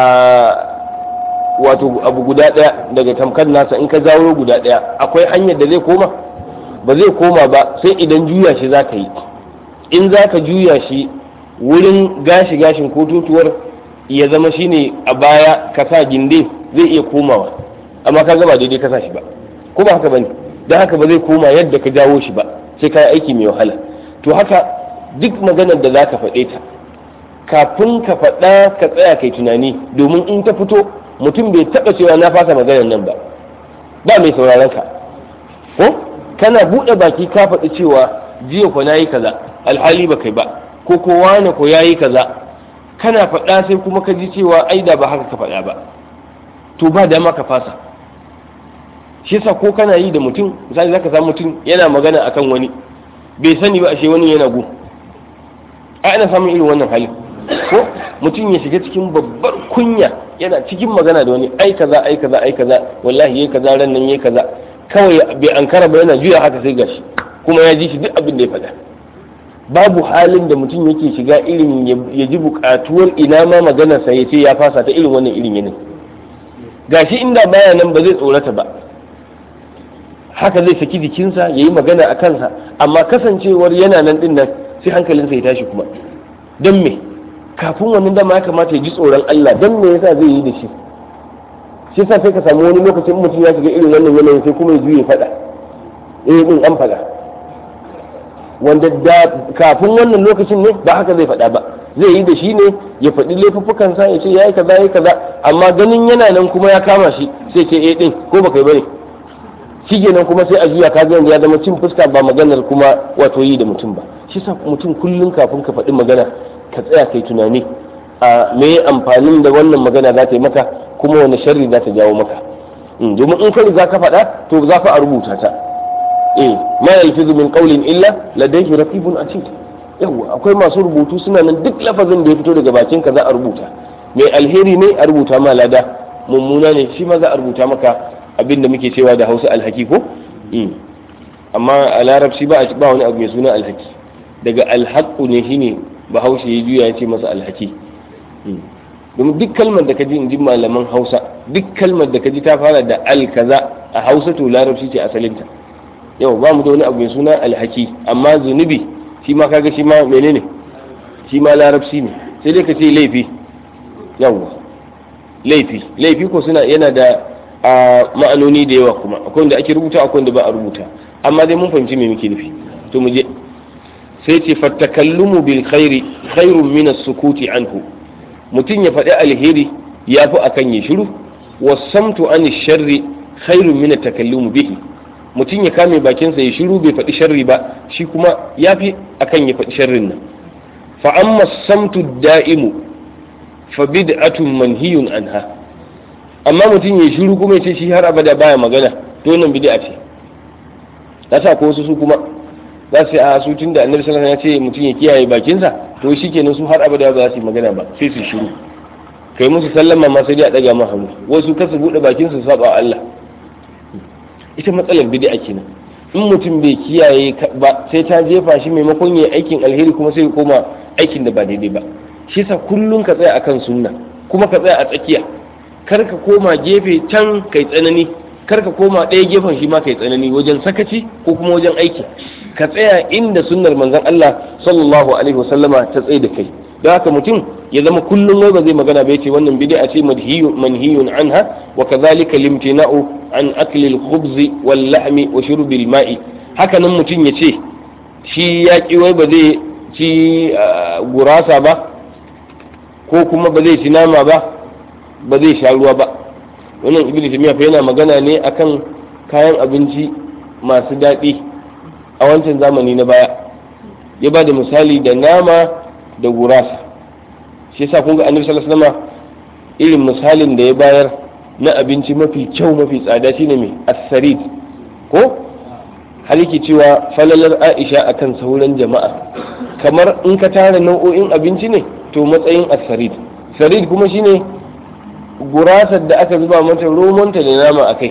wato abu guda ɗaya daga tamkar nasa in ka zaro guda ɗaya akwai hanyar da zai koma ba zai koma ba sai idan juya shi za ka yi in za ka juya shi wurin gashi gashin ko tutuwar ya zama shine a baya ka sa ginde zai iya komawa amma ka gaba daidai ka sa shi ba ko ba haka bane don haka ba zai koma yadda ka jawo shi ba sai ka yi aiki mai wahala to haka duk maganar da za ka faɗe ta kafin ka faɗa ka tsaya kai tunani domin in ta fito mutum bai taɓa cewa na fasa maganar nan ba ba mai sauraron ka ko kana buɗe baki ka faɗi cewa jiya ko nayi kaza alhali ba kai ba ko ko wani ko yayi kaza kana faɗa sai kuma ka ji cewa ai da ba haka ka faɗa ba to ba dama ka fasa shi yasa ko kana yi da mutum misali zaka samu mutum yana magana akan wani bai sani ba ashe wani yana gu a ana samun irin wannan hali ko mutum ya shiga cikin babbar kunya yana cikin magana da wani ai kaza ai kaza ai kaza wallahi yayi kaza ran nan yayi kaza kawai bai ankara ba yana juya haka sai gashi kuma ya ji shi duk abin da ya faɗa babu halin da mutum yake shiga irin ya ji buƙatuwar ina ma maganarsa ya ce ya fasa ta irin wannan irin yanayi gashi inda baya nan ba zai tsorata ba haka zai saki jikinsa ya yi magana a kansa amma kasancewar yana nan din nan sai hankalinsa ya tashi kuma don me kafin wannan dama ya kamata ya ji tsoron Allah don me yasa zai yi da shi shi yasa sai ka samu wani lokacin mutum ya shiga irin wannan yanayin sai kuma ya juye faɗa eh din an faɗa wanda da kafin wannan lokacin ne ba haka zai faɗa ba zai yi da shi ne ya faɗi laifuffukansa ya ce ya yi kaza ya yi kaza amma ganin yana nan kuma ya kama shi sai ce eh din ko baka yi bane shi kenan kuma sai a juya ka yanzu ya zama cin fuska ba maganar kuma wato yi da mutum ba shi sa mutum kullum kafin ka faɗi magana ka tsaya kai tunani a me amfanin da wannan magana za ta yi maka kuma wani sharri za ta jawo maka domin in ka riga ka faɗa to za ka a rubuta ta eh ma yalfizu min qawlin illa ladayhi raqibun atid yawa akwai masu rubutu suna nan duk lafazin da ya fito daga bakin ka za a rubuta mai alheri ne a rubuta ma lada mummuna ne shi ma za a rubuta maka abin da muke cewa da hausa alhaki ko amma a larabci ba wani abu mai suna alhaki daga alhaku ne shine bahaushe ya juya ya ce masa alhaki domin duk kalmar da ka ji in ji malaman hausa duk kalmar da ka ji ta fara da alkaza a hausa to larabci ce asalinta yau ba mu da wani abu mai suna alhaki amma zunubi shi ma kaga shi ma menene shi ma larabci ne sai dai ka ce laifi yawwa laifi laifi ko suna yana da a ma'anoni da yawa kuma akwai wanda ake rubuta akwai wanda ba a rubuta amma dai mun fahimci me muke nufi to mu je sai ce fattakallumu bil khairi khairun min as-sukuti anhu mutum ya faɗi alheri ya fi akan ya shiru wasamtu an sharri khairun min at-takallumu bihi mutum ya kame bakinsa ya shiru bai faɗi sharri ba shi kuma ya fi akan ya faɗi sharrin nan fa amma samtu da'imu fa bid'atun manhiyun anha amma mutum ya shiru kuma ya ce shi har abada baya magana to wannan bid'a ce yasa ko wasu su kuma za su a su tunda annabi sallallahu alaihi wasallam ya ce mutum ya kiyaye bakinsa to shikenan su har abada ba za su yi magana ba sai su shiru kai musu sallama ma sai dai a daga ma hannu wasu kasu bude bakin su saba Allah ita matsalar bid'a kenan in mutum bai kiyaye ba sai ta jefa shi maimakon yayi aikin alheri kuma sai ya koma aikin da ba daidai ba shi yasa kullun ka tsaya akan sunna kuma ka tsaya a tsakiya kar ka koma gefe can kai tsanani kar ka koma ɗaya gefen shi ma kai tsanani wajen sakaci ko kuma wajen aiki ka tsaya inda sunnar manzon Allah sallallahu alaihi wasallama ta tsaye da kai don haka mutum ya zama kullum wai ba zai magana ba yace wannan bid'a ce manhiyun manhiyun anha wa kadhalika limtina'u an akli al-khubz wal lahmi wa shurb al-ma'i haka nan mutum ya ce shi ya ki wai ba zai ci gurasa ba ko kuma ba zai ci nama ba ba zai sha ruwa ba wannan ibnu taymiya fa yana magana ne akan kayan abinci masu daɗi a wancan zamani na baya ya ba da misali da nama da gurasa shi yasa kun ga annabi sallallahu alaihi wasallam irin misalin da ya bayar na abinci mafi kyau mafi tsada shine mai as-sarid ko har yake cewa falalar Aisha akan sauran jama'a kamar in ka tara nau'o'in abinci ne to matsayin as-sarid sarid kuma shine gurasar da aka zuba mata romonta da nama akai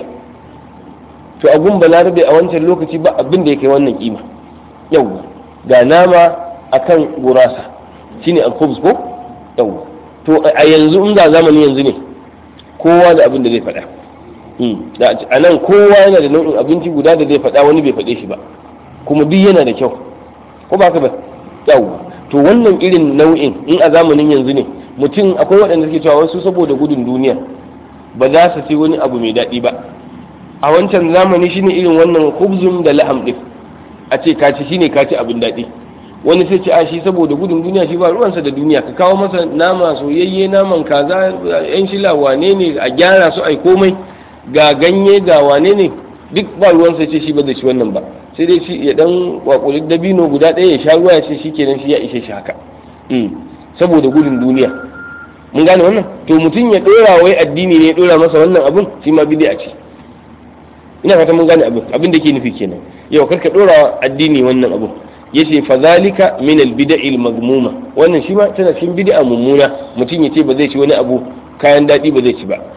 to abun balarabe a wancan lokaci ba abin da ya kai wannan kima yau ga nama akan gurasa shine al-khubz ko yau to a yanzu in za zamani yanzu ne kowa da abin da zai faɗa a nan kowa yana da nau'in abinci guda da zai faɗa wani bai faɗe shi ba kuma duk yana da kyau ko ba ka ba yau to wannan irin nau'in in a zamanin yanzu ne mutum akwai waɗanda suke cewa wasu saboda gudun duniya ba za su ci wani abu mai daɗi ba a wancan zamani shine irin wannan khubzun da laham din a ce kaci shine kaci abin daɗi wani sai ce a shi saboda gudun duniya shi ba ruwansa da duniya ka kawo masa nama soyayye naman kaza yan shila wane ne a gyara su ai komai ga ganye ga wane ne duk ba ruwansa ce shi ba zai ci wannan ba sai dai shi ya dan wakuli dabino guda ɗaya ya sha ruwa ya ce shi kenan shi ya ishe shi haka saboda gudun duniya mun gane wannan to mutum ya ɗora wai addini ne ya ɗora masa wannan abun shi ma bid'a ce ina fata mun gane abin abin da ke nufi kenan yau kar ka dora addini wannan abin yace fa zalika min al bid'il magmuma wannan shi ma tana cikin bid'a mummuna mutum yace ba zai ci wani abu kayan dadi ba zai ci ba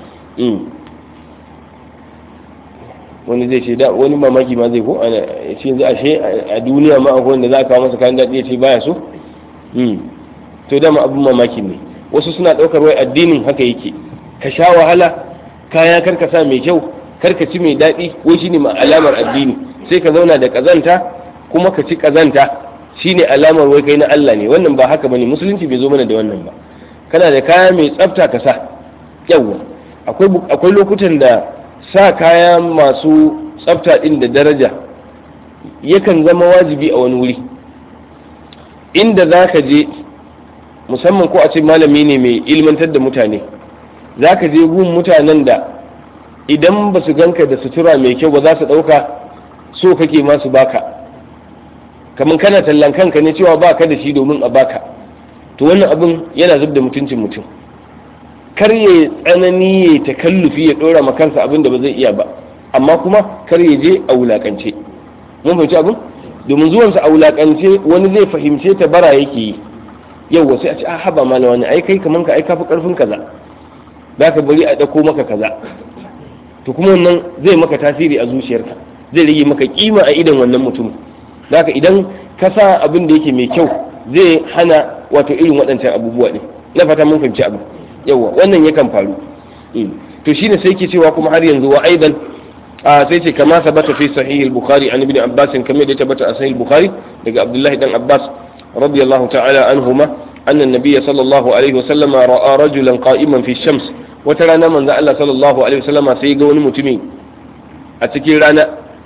wani zai ce da wani mamaki ma zai ko ana yace yanzu ashe a duniya ma akwai wanda za a kawo masa kayan dadi yace baya so to dama abin mamaki ne wasu suna daukar wai addinin haka yake ka sha wahala kaya karkasa mai kyau karka ci mai daɗi wai shine ma alamar addini sai ka zauna da kazanta kuma ka ci kazanta shine alamar wai kai na Allah ne wannan ba haka bane musulunci bai zo mana da wannan ba kana da kaya mai tsafta ka sa yawa akwai akwai lokutan da sa kaya masu tsafta din da daraja yakan zama wajibi a wani wuri inda za ka je musamman ko a ce malami ne mai ilmantar da mutane za ka je gun mutanen da idan ba su ganka da sutura mai kyau ba za su ɗauka so kake masu baka kamar kana tallan kanka ne cewa baka da shi domin a baka to wannan abin yana zub da mutuncin mutum kar ya tsanani ya takallufi ya ɗora ma kansa abin da ba zai iya ba amma kuma kar ya je a wulakance mun fahimci abin domin zuwansa a wulakance wani zai fahimce ta bara yake yi yau sai a ce a haba mana wani ai kai kaman ka ai kafi karfin kaza za ka bari a ɗauko maka kaza to kuma wannan zai maka tasiri a zuciyarka zai rage maka kima a idan wannan mutum zaka idan ka sa abin da yake mai kyau zai hana wato irin waɗancan abubuwa ne na fata mun fahimci abu yawa wannan yakan faru to shine sai ke cewa kuma har yanzu wa aidan a sai ce kama sabata fi sahih al-bukhari an ibn abbas kamar da tabbata a sahih al-bukhari daga abdullahi dan abbas radiyallahu ta'ala anhuma anna an-nabiy sallallahu alaihi wa sallama ra'a rajulan qa'iman fi shams wata rana manzo Allah sallallahu alaihi wa sallama sai ga wani mutumi a cikin rana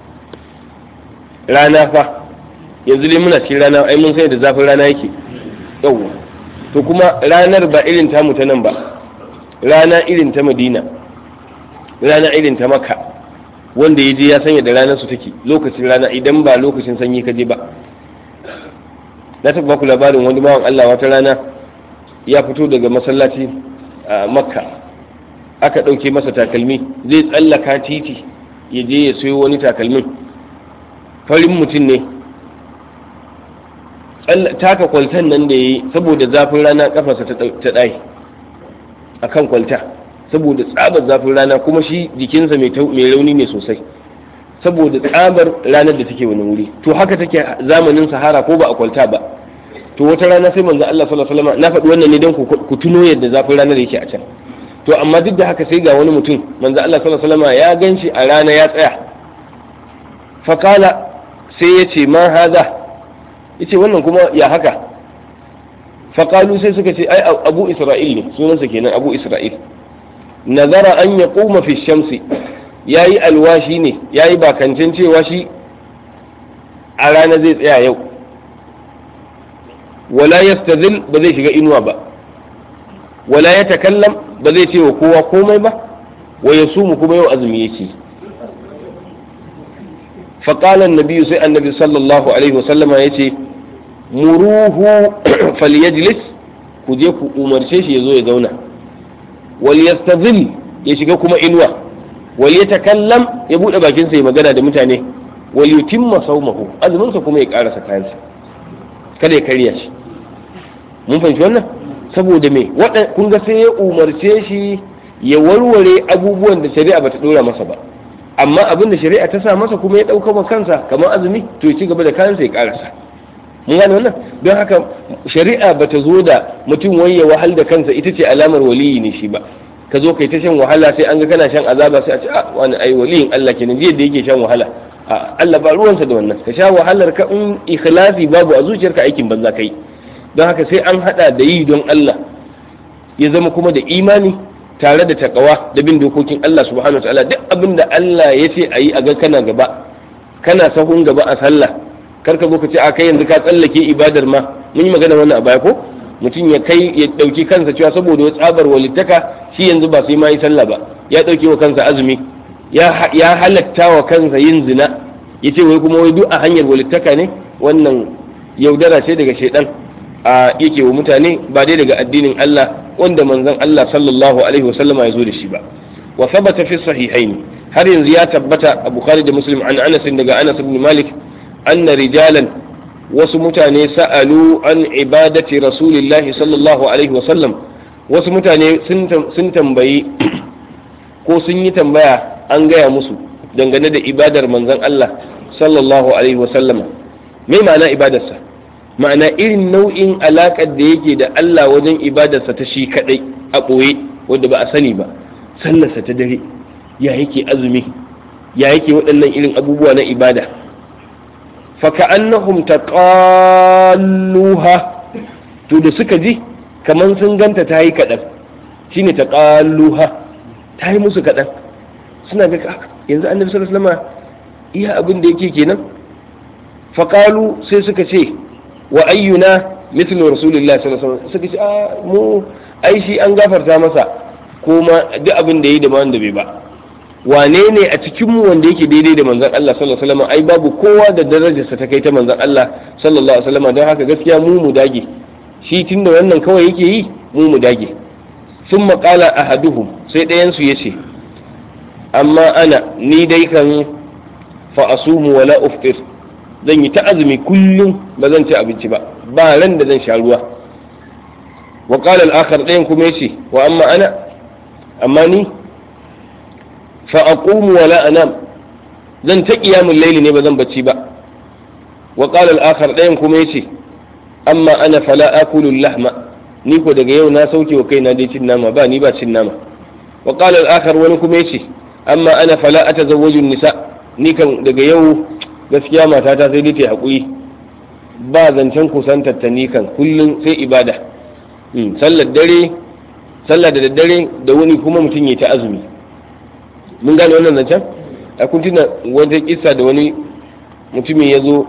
rana fa yanzu dai muna cikin rana ai mun sai da zafin rana yake yawwa to kuma ranar ba irin tamu ta nan ba rana irin ta madina rana irin ta maka wanda ya je ya sanya da ranar su take lokacin rana idan ba lokacin sanyi ka je ba na taɓa baku labarin wani bawan Allah wata rana ya fito daga masallaci a makka aka ɗauke masa takalmi zai tsallaka titi ya je ya sayo wani takalmin farin mutum ne taka kwaltan nan da ya yi saboda zafin rana kafarsa ta ɗaya a kan kwalta saboda tsabar zafin rana kuma shi jikinsa mai rauni ne sosai saboda tsabar ranar da take wani wuri to haka take zamanin sahara ko ba a kwalta ba to wata rana sai manzo Allah sallallahu alaihi wasallam na faɗi wannan ne don ku tuno yadda zafin ranar yake a can to amma duk da haka sai ga wani mutum manzo Allah sallallahu alaihi wasallam ya ganshi a rana ya tsaya fakala sai ya ce ma haza ya ce wannan kuma ya haka faƙalu sai suka ce ai abu isra'il ne sunansa kenan abu isra'il nazara an ya ƙuma fi shamsi ya yi alwashi ne ya yi bakancin cewa shi a rana zai tsaya yau wala yastazil ba zai shiga inuwa ba wala ya takallam ba zai ce wa kowa komai ba wa ya sumu kuma yau azumi yake faƙalan nabiyu sai annabi sallallahu alaihi wasallama ya ce muruhu falyajlis ku je ku umarce shi ya zo ya zauna wal yastazil ya shiga kuma inuwa wal yatakallam ya bude bakin sa ya magana da mutane wal yutimma sawmahu azumin sa kuma ya karasa kayansa kada ya karya shi mun fahimci wannan saboda me kun ga sai ya umarce shi ya warware abubuwan da shari'a bata dora masa ba amma abin da shari'a ta sa masa kuma ya dauka wa kansa kamar azumi to ya ci gaba da kayansa ya karasa mun gane wannan don haka shari'a bata zo da mutum wai ya wahal da kansa ita ce alamar waliyi ne shi ba ka zo kai ta shan wahala sai an ga kana shan azaba sai a ce a wani ai waliyin Allah kenan jiya da yake shan wahala a Allah ba ruwansa da wannan ka sha wahalar ka in ikhlasi babu a zuciyarka aikin banza kai don haka sai an hada da yi don Allah ya zama kuma da imani tare da takawa da bin dokokin Allah subhanahu wataala duk abin da Allah ya ce a yi a ga kana gaba kana sahun gaba a sallah kar ka zo ka ce a kai yanzu ka tsallake ibadar ma mun yi magana wannan a baya ko mutum ya kai ya dauki kansa cewa saboda tsabar walittaka shi yanzu ba sai ma yi sallah ba ya dauke wa kansa azumi ya halatta wa kansa yin zina ya ce wai kuma wai duk a hanyar walittaka ne wannan yaudara ce daga shaidan a yake wa mutane ba dai daga addinin Allah wanda manzon Allah sallallahu alaihi wasallama ya zo da shi ba wa thabata fi sahihain har yanzu ya tabbata a Bukhari da Muslim an Anas daga Anas ibn Malik anna rijalan wasu mutane sa'alu an ibadati rasulillahi sallallahu alaihi wasallam wasu mutane sun tambayi ko sun yi tambaya an gaya musu dangane da ibadar manzon Allah sallallahu alaihi wasallama me ma'ana ibadarsa ma'ana irin nau'in alaƙar da yake da Allah wajen ibadarsa ta shi kaɗai a ɓoye wadda ba a sani ba sallarsa ta dare ya yake azumi ya yake waɗannan irin abubuwa na ibada faka'annahum taqalluha to da suka ji kaman sun ganta ta yi kaɗan shine taqalluha ta yi musu kaɗan suna ga yanzu annabi sallallahu alaihi wasallam iya abin da yake kenan faqalu sai suka ce wa ayyuna mithlu rasulillahi sallallahu alaihi wasallam suka ce a mu ai shi an gafarta masa kuma duk abin da yi da wanda bai ba wane ne a cikin mu wanda yake daidai da manzon Allah sallallahu alaihi wasallam ai babu kowa da darajarsa ta kai ta manzon Allah sallallahu alaihi wasallam don haka gaskiya mu mu dage shi tunda wannan kawai yake yi mu mu dage sun maƙala ahaduhum sai ɗayan su yace amma ana ni dai kan fa asumu wala uftir zan yi ta azumi kullum ba zan ci abinci ba ba ran da zan sha ruwa wa qala al-akhar ɗayan kuma yace wa amma ana amma ni fa aqumu wa la anam zan ta qiyamul layli ne ba zan bacci ba wa qala al-akhar ɗayan kuma yace amma ana fala akulu lahma ni ko daga yau na sauke wa kaina dai cin nama ba ni ba cin nama wa qala al-akhar wani kuma yace amma ana fala atazawwaju nisa ni kan daga yau gaskiya matata sai dai ta haƙuri ba zancen kusantar ta kan kullum sai ibada sallar dare sallar da daddare da wani kuma mutum ya ta azumi mun gane wannan zancen a kun tuna wata kissa da wani mutumin ya zo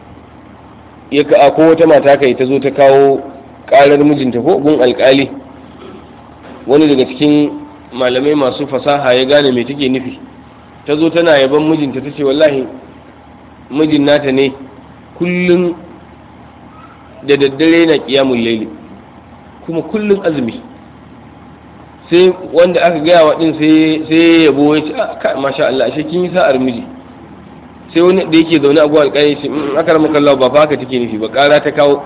ya ka ko wata mata kai ta zo ta kawo karar mijinta ko gun alkali wani daga cikin malamai masu fasaha ya gane me take nufi ta zo tana yaban mijinta ta ce wallahi mijin nata ne kullum da daddare na kiyamun laili kuma kullum azumi sai wanda aka gaya wa din sai yabo ya ce masha Allah ashe kin yi sa'ar miji sai wani da yake zaune a gwal kai ce aka rama kallawa ba fa haka take nufi ba kara ta kawo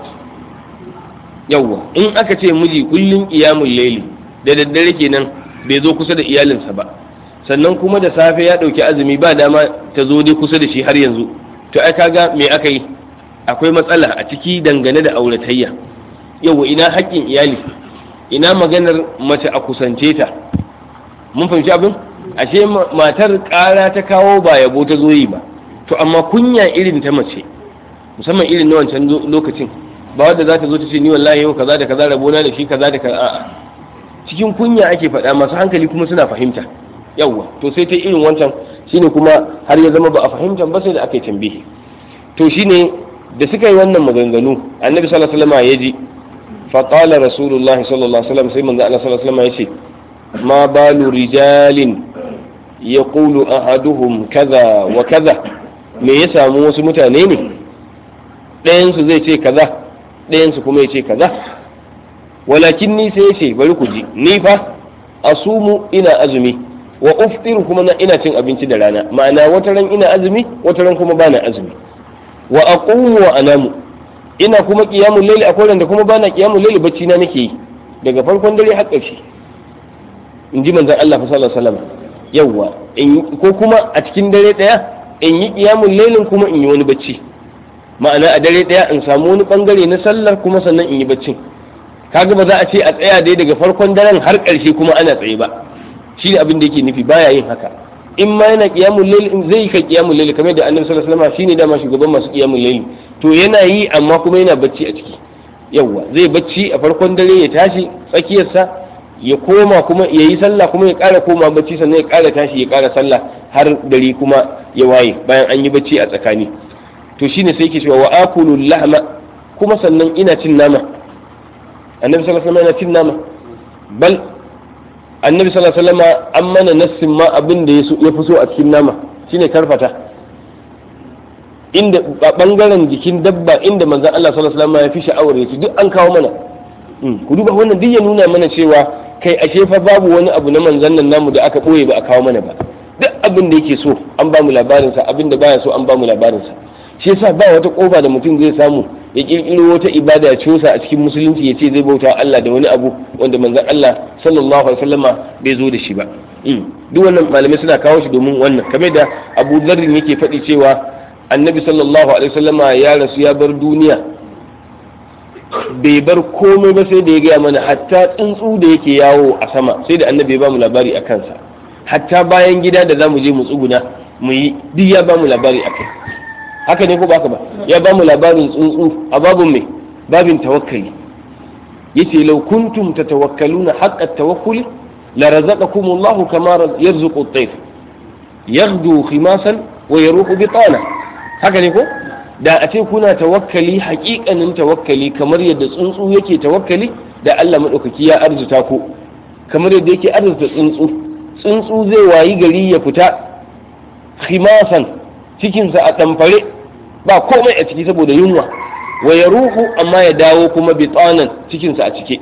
yawwa in aka ce miji kullum kiyamun laili da daddare kenan bai zo kusa da iyalinsa ba sannan kuma da safe ya ɗauki azumi ba dama ta zo dai kusa da shi har yanzu to ai kaga me aka yi akwai matsala a ciki dangane da auratayya yawa ina haƙƙin iyali ina maganar mace a kusance ta mun fahimci abin ashe matar ƙara ta kawo ba yabo ta zo yi ba to amma kunya irin ta mace musamman irin na wancan lokacin ba wadda za ta zo ta ce ni wallahi yau kaza da kaza rabona da shi kaza da kaza a'a cikin kunya ake faɗa masu hankali kuma suna fahimta yawwa to sai ta irin wancan shine kuma har ya zama ba a fahimta ba sai da aka yi tambihi to shine da suka yi wannan maganganu annabi sallallahu alaihi wasallam ya ji fa qala rasulullah sallallahu alaihi wasallam sai manzo Allah sallallahu alaihi wasallam ya ce ma balu rijalin yaqulu ahaduhum kaza wa kaza me ya samu wasu mutane ne ɗayan su zai ce kaza ɗayan su kuma ya ce kaza walakin ni sai ya ce bari ku ji ni fa asumu ina azumi wa uftiru kuma na ina cin abinci da rana ma'ana wata ran ina azumi wata ran kuma bana azumi wa aqumu wa anamu ina kuma qiyamul layli akwai ran da kuma bana qiyamul layli bacci na nake yi daga farkon dare har ƙarshe in ji manzon Allah sallallahu alaihi wasallam yawa ko kuma a cikin dare daya in yi qiyamul laylin kuma in yi wani bacci ma'ana a dare daya in samu wani bangare na sallar kuma sannan in yi baccin kaga ba za a ce a tsaya dai daga farkon daren har ƙarshe kuma ana tsaye ba shi ne abin da yake nufi baya yin haka in ma yana qiyamul layl in zai ka qiyamul layl kamar da annabi sallallahu alaihi wasallam shine dama shugaban masu qiyamul layl to yana yi amma kuma yana bacci a ciki yawa zai bacci a farkon dare ya tashi tsakiyarsa ya koma kuma ya yi sallah kuma ya ƙara koma bacci sannan ya ƙara tashi ya ƙara sallah har dare kuma ya waye bayan an yi bacci a tsakani to shine sai yake cewa wa akulu lahma kuma sannan ina cin nama annabi sallallahu alaihi wasallam yana cin nama bal annabi sallallahu alaihi wasallam an mana nassin ma abin da ya fi so a cikin nama shine karfata inda a bangaren jikin dabba inda manzon Allah sallallahu alaihi wasallam ya fi sha'awar ya ci duk an kawo mana ku duba wannan duk ya nuna mana cewa kai ashe fa babu wani abu na manzon nan namu da aka boye ba a kawo mana ba duk abin da yake so an ba mu labarin sa abin da baya so an ba mu labarin sa shi yasa ba wata kofa da mutum zai samu ya kirkiro wata ibada ya cusa a cikin musulunci ya ce zai bauta Allah da wani abu wanda manzon Allah sallallahu alaihi wasallama bai zo da shi ba duk wannan malamai suna kawo shi domin wannan kamar da Abu Dharr yake faɗi cewa Annabi sallallahu alaihi wasallama ya rasu ya bar duniya bai bar komai ba sai da ya gaya mana hatta tsuntsu da yake yawo a sama sai da Annabi ya ba mu labari a kansa hatta bayan gida da zamu je mu tsuguna mu yi duk ya ba mu labari a kai haka ne ko ba haka ba ya ba mu labarin tsuntsu a babin mai babin tawakkali yace law kuntum tatawakkaluna haqqa tawakkuli la razaqakum Allah kama yarzuqu at-tayr yaghdu khimasan wa yaruhu bitana haka ne ko da a ce kuna tawakkali haƙiƙanin tawakkali kamar yadda tsuntsu yake tawakkali da Allah madaukaki ya arzuta ku kamar yadda yake arzuta tsuntsu tsuntsu zai wayi gari ya fita khimasan cikinsa a ɗamfare ba komai a ciki saboda yunwa wa ya ruhu amma ya dawo kuma bitsanan cikinsa a cike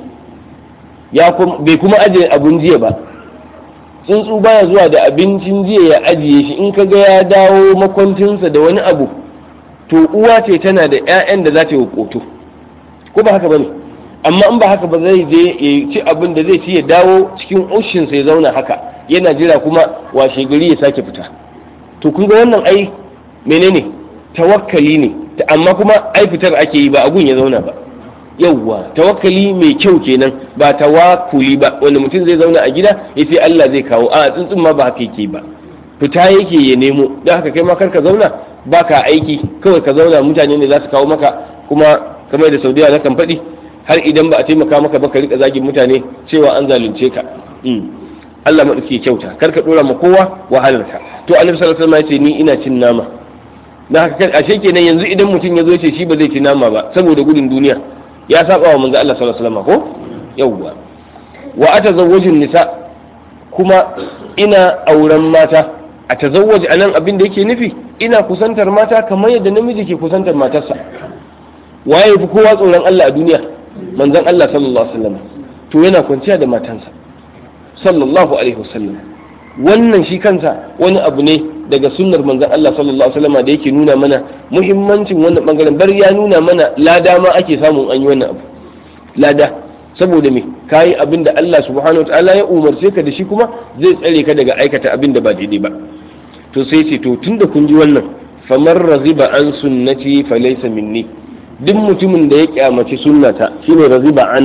ya bai kuma ajiye abun jiya ba tsuntsu baya zuwa da abincin jiya ya ajiye shi in kaga ya dawo makwancinsa da wani abu to uwa ce tana da 'ya'yan da za ta yi koto ko ba haka bane amma in ba haka ba zai je ya ci abin da zai ci ya dawo cikin ushinsa ya zauna haka yana jira kuma washe gari ya sake fita to kun ga wannan ai menene tawakkali ne amma kuma ai fitar ake yi ba agun ya zauna ba yawwa tawakkali mai kyau kenan ba tawakkuli ba wanda mutum zai zauna a gida ya ce Allah zai kawo a tsuntsun ma ba haka yake ba fita yake ya nemo don haka kai ma karka zauna ba ka aiki kawai ka zauna mutane ne za su kawo maka kuma kamar da saudiya na kan faɗi har idan ba a taimaka maka ba ka rika zagin mutane cewa an zalunce ka Allah maɗauki kyauta kar ka ɗora ma kowa wahalarka to annabi sallallahu alaihi wasallam ya ce ni ina cin nama na haka ashe kenan yanzu idan mutum ya zo ce shi ba zai ci nama ba saboda gudun duniya ya saba wa manzo Allah sallallahu alaihi wasallam ko yawwa wa atazawwajun nisa kuma ina auren mata a tazawwaji anan abin da yake nufi ina kusantar mata kamar yadda namiji ke kusantar matarsa waye fi kowa tsoron Allah a duniya manzon Allah sallallahu alaihi wasallam to yana kwanciya da matansa sallallahu alaihi wasallam wannan shi kansa wani abu ne daga sunnar manzon Allah sallallahu alaihi wasallam da yake nuna mana muhimmancin wannan bangaren bar ya nuna mana lada ma ake samun an yi wannan abu lada saboda me kayi abin da Allah subhanahu wataala ya umarce ka da shi kuma zai tsare ka daga aikata abin da ba daidai ba to sai ce to tunda kun ji wannan famar raziba an sunnati falaysa minni duk mutumin da ya kyamaci sunnata shine raziba an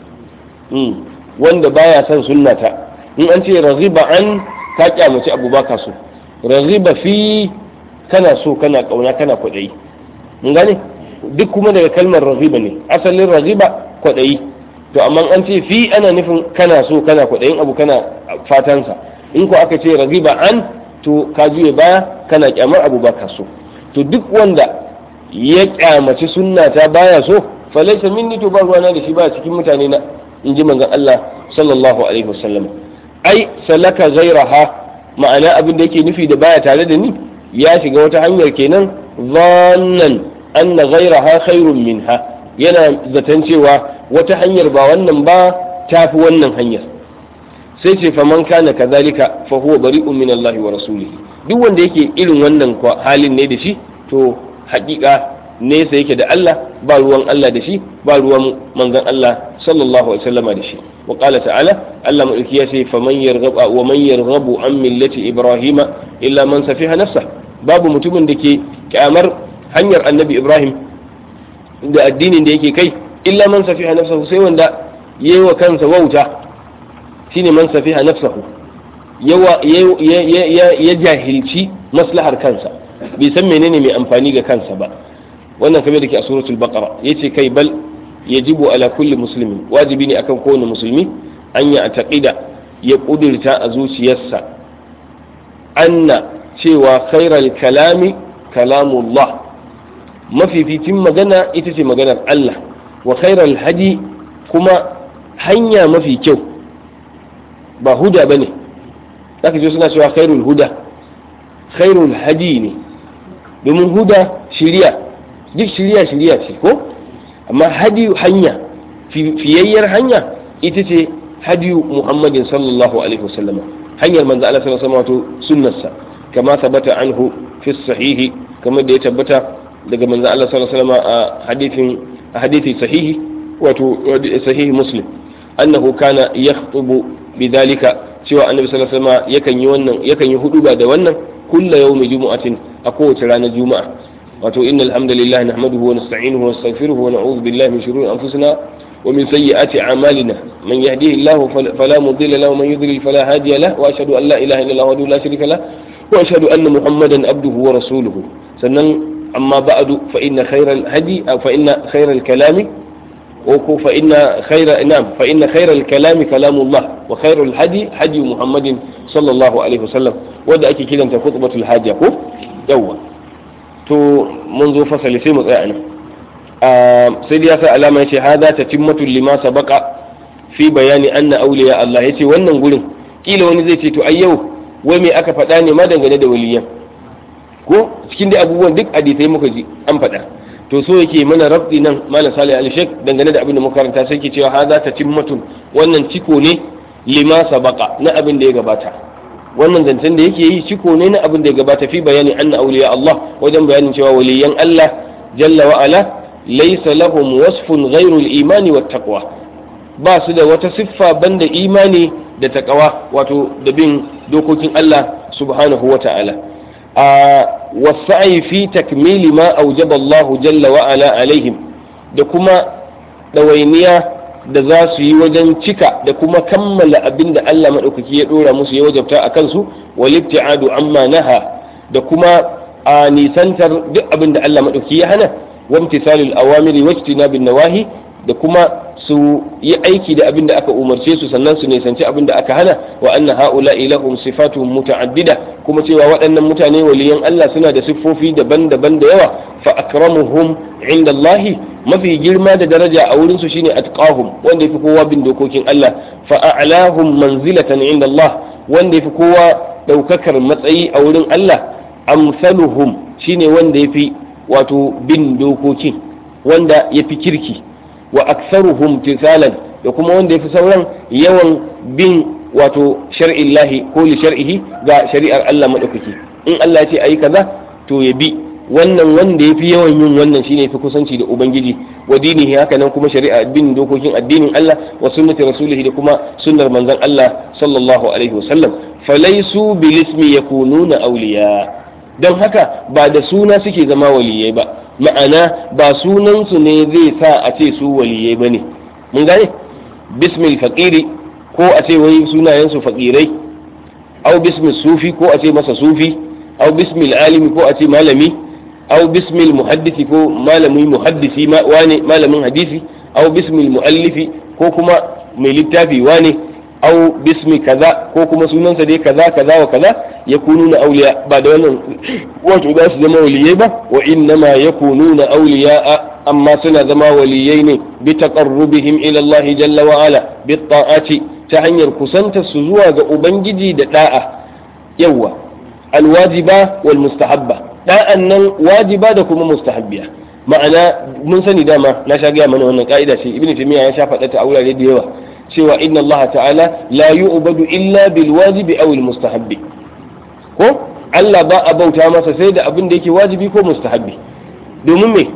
wanda baya son sunnata in an ce raziba an ka kyamaci abu baka so raziba fi kana so kana kauna kana kwaɗayi mun gane duk kuma daga kalmar raghiba ne asalin raghiba kwaɗayi to amma an ce fi ana nufin kana so kana kwaɗayin abu kana fatansa in ko aka ce raghiba an to ka juye baya kana kyamar abu ba ka so to duk wanda ya kyamaci sunna ta baya so falaisa minni to ba ruwana da shi ba cikin mutane na in ji manzon Allah sallallahu alaihi wasallam ai salaka ghairaha ma'ana abin da yake nufi da baya tare da ni ya shiga wata hanyar kenan zannan anna ghairaha khairun minha yana zaton cewa wata hanyar ba wannan ba tafi wannan hanyar sai ce faman kana kazalika fa huwa bari'un min Allah wa rasulihi duk wanda yake irin wannan halin ne da shi to haƙiƙa nesa yake da Allah ba ruwan Allah da shi ba ruwan manzon Allah sallallahu alaihi wasallama da shi wa qala ta'ala Allah madauki ya ce faman yarghaba wa man yarghabu an millati ibrahima illa man safiha nafsa babu mutumin da ke kyamar hanyar annabi ibrahim da addinin da yake kai illa man safiha nafsahu sai wanda yayi wa kansa wauta shine man safiha nafsahu yawa ya jahilci maslahar kansa bai san menene mai amfani ga kansa ba wannan kamar da ke a suratul baqara yace kai bal yajibu ala kulli muslimin wajibi ne akan kowane musulmi an ya taqida ya kudirta a zuciyarsa anna cewa khairal kalami kalamullah mafificin magana ita ce maganar Allah wa khairal hadi kuma hanya mafi kyau ba huda bane zaka ji suna cewa khairul huda khairul hadi ne domin huda shiriya duk shiriya shiriya ce ko amma hadi hanya fiyayyar hanya ita ce hadiyu muhammadin sallallahu alaihi wasallam hanyar manzo Allah sallallahu alaihi wasallam wato sunnarsa kama tabbata anhu fi sahihi kamar da ya tabbata daga manzo Allah sallallahu alaihi wasallam a hadithin a hadithi sahihi wato sahihi muslim annahu kana yakhutubu bidhalika cewa annabi sallallahu alaihi wasallam yakan yi wannan yakan yi huduba da wannan kulla yawmi jumu'atin a kowace ranar juma'a wato innal hamdalillah nahmaduhu wa nasta'inuhu wa nastaghfiruhu wa na'udhu billahi min shururi anfusina wa min sayyiati a'malina man yahdihillahu fala mudilla lahu wa man yudlil fala hadiya lahu wa ashhadu an la ilaha illallah wahdahu la sharika lahu wa ashhadu anna muhammadan abduhu wa rasuluhu sannan amma ba'du fa inna khayral hadi aw fa inna khayral kalami وكو فإن خير نعم فإن خير الكلام كلام الله وخير الهدي هدي محمد صلى الله عليه وسلم ودا أكي كده أنت خطبة الحاجة كو يوا تو منذ فصل سيم يعني آه سيدي يا علامة يتي هذا تتمة لما سبق في بيان أن أولياء الله يتي وانا نقول kila wani zai ce to ai yau wai me aka faɗa ne ma dangane da waliyan ko cikin da abubuwan duk hadisai muka ji an faɗa to so yake mana rabdi nan malam salih al sheikh dangane da abin da muka karanta sai ke cewa hada ta timmatun wannan ciko ne lima sabaqa na abin da ya gabata wannan zancen da yake yi ciko ne na abin da ya gabata fi bayani anna awliya Allah wajen bayanin cewa waliyan Allah jalla wa ala laysa lahum wasfun ghairu al-imani wat taqwa ba su da wata siffa banda imani da taqwa wato da bin dokokin Allah subhanahu wa ta'ala والسعي في تكميل ما أوجب الله جل وعلا عليهم da kuma ɗawainiya da za su yi wajen cika da kuma kammala abin da Allah maɗaukaki ya ɗora musu ya wajabta a kansu walibti'adu amma naha da kuma a nisantar duk abin da Allah maɗaukaki ya hana wamtisalul awamiri wajtinabin nawahi da kuma su yi aiki da abin da aka umarce su sannan su nisanci abin da aka hana wa anna haula ilahum sifatun muta'addida kuma cewa waɗannan mutane waliyan Allah suna da siffofi daban-daban da yawa fa akramuhum inda Allah mafi girma da daraja a wurin su shine atqahum wanda yafi kowa bin dokokin Allah fa a'lahum manzilatan inda Allah wanda yafi kowa daukakar matsayi a wurin Allah amsaluhum shine wanda yafi wato bin dokokin wanda yafi kirki wa aksaruhum tisalan da kuma wanda yafi sauran yawan bin wato shar'illahi ko li shar'ihi ga shari'ar Allah madaukaki in Allah ya ce ayi kaza to ya bi wannan wanda yafi yawan yin wannan shine yafi kusanci da ubangiji wa dinihi haka nan kuma shari'a bin dokokin addinin Allah wa sunnati rasulihi da kuma sunnar manzon Allah sallallahu alaihi wasallam falaisu bil ismi yakununa awliya don haka ba da suna suke zama waliyai ba ma'ana ba sunansu ne zai sa a ce su waliyai ba ne mun gane bismil faƙiri ko a ce wai sunayensu faƙirai au bismil sufi ko a ce masa sufi au bismil alimi ko a ce malami aw bismil muhaddisi ko malamin muhaddisi wane malamin hadisi aw bismil muallifi ko kuma mai littafi wane aw bismi kaza ko kuma sunansa dai kaza kaza wa kaza yakununa awliya ba da wannan wato za su zama waliyai ba wa innama yakununa awliya amma suna zama waliyai ne bi taqarrubihim ila Allah jalla wa ala bi ta'ati ta hanyar kusanta su zuwa ga ubangiji da da'a yawa alwajiba wal mustahabba da'an nan wajiba da kuma mustahabbiya ma'ana mun sani dama na sha gaya mana wannan ka'ida ce ibnu taymiya ya sha faɗa ta a wurare da yawa cewa inna Allah ta'ala la yu'badu illa bil wajibi aw al mustahabbi ko Allah ba a bauta masa sai da abin da yake wajibi ko mustahabbi domin me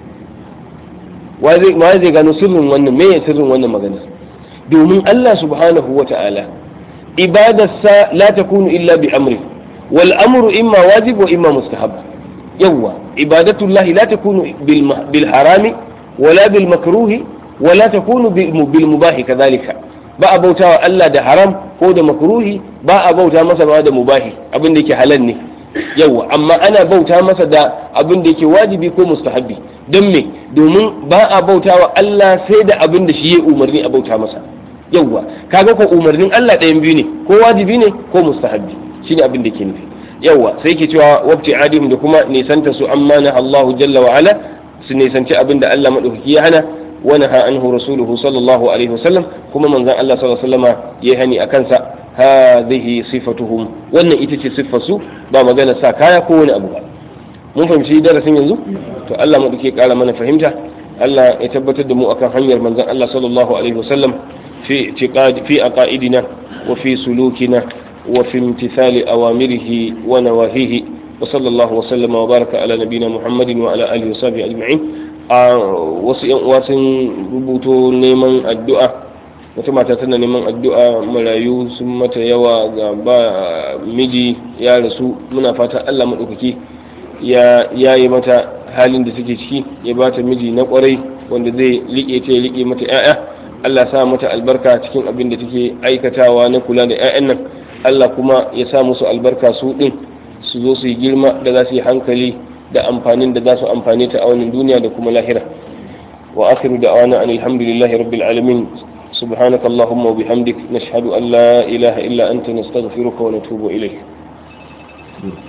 wa zai gano sirrin wannan me ya sirrin wannan magana domin Allah subhanahu wa ta'ala ibadarsa la takunu illa bi amri wal amru imma wajib wa imma mustahab yawa ibadatullahi la takunu bil harami wala bil makruhi wala takunu bil mubahi kadhalika ba a bautawa Allah da haram ko da makruhi ba a bauta masa ba da mubahi abin da yake halal ne yawa amma ana bauta masa da abin da yake wajibi ko mustahabbi don me domin ba a bautawa Allah sai da abin da shi ya umarni a bauta masa yawa kaga ko umarnin Allah ɗayan biyu ne ko wajibi ne ko mustahabbi shine abin da ke nufi yawa sai ke cewa wabti adim da kuma nisanta su amma na Allahu jalla wa ala su nisanci abin da Allah madaukaki ya hana wa naha anhu rasuluhu sallallahu alaihi wasallam kuma manzon Allah sallallahu alaihi wasallama yayi hani akan sa hadhihi sifatuhum wannan ita ce siffar su ba magana sa kaya ko wani abu ba mun fahimci darasin yanzu to Allah madaukaki ya kara mana fahimta Allah ya tabbatar da mu akan hanyar manzon Allah sallallahu alaihi wasallam في اعتقاد في عقائدنا وفي سلوكنا وفي امتثال أوامره ونواهيه وصلى الله وسلم وبارك على نبينا محمد وعلى آله وصحبه أجمعين wasu ‘yan uwa sun rubuto neman addu'a wata mata tana neman addu'a marayu sun mata yawa ga ba miji ya rasu muna fata Allah maɗaukaki ya yi mata halin da suke ciki ya ba ta miji na ƙwarai wanda zai liƙe ta ya liƙe mata ‘ya'ya Allah sa mata albarka cikin abin da take aikatawa na kula da 'ya'yan nan Allah kuma ya sa musu albarka su ɗin su zo su yi girma da za su yi hankali da amfanin da za su amfane ta a wannan duniya da kuma lahira wa akhiru da'wana an alhamdulillahi rabbil alamin subhanaka allahumma wa bihamdik nashhadu an la ilaha illa anta nastaghfiruka wa natubu ilayk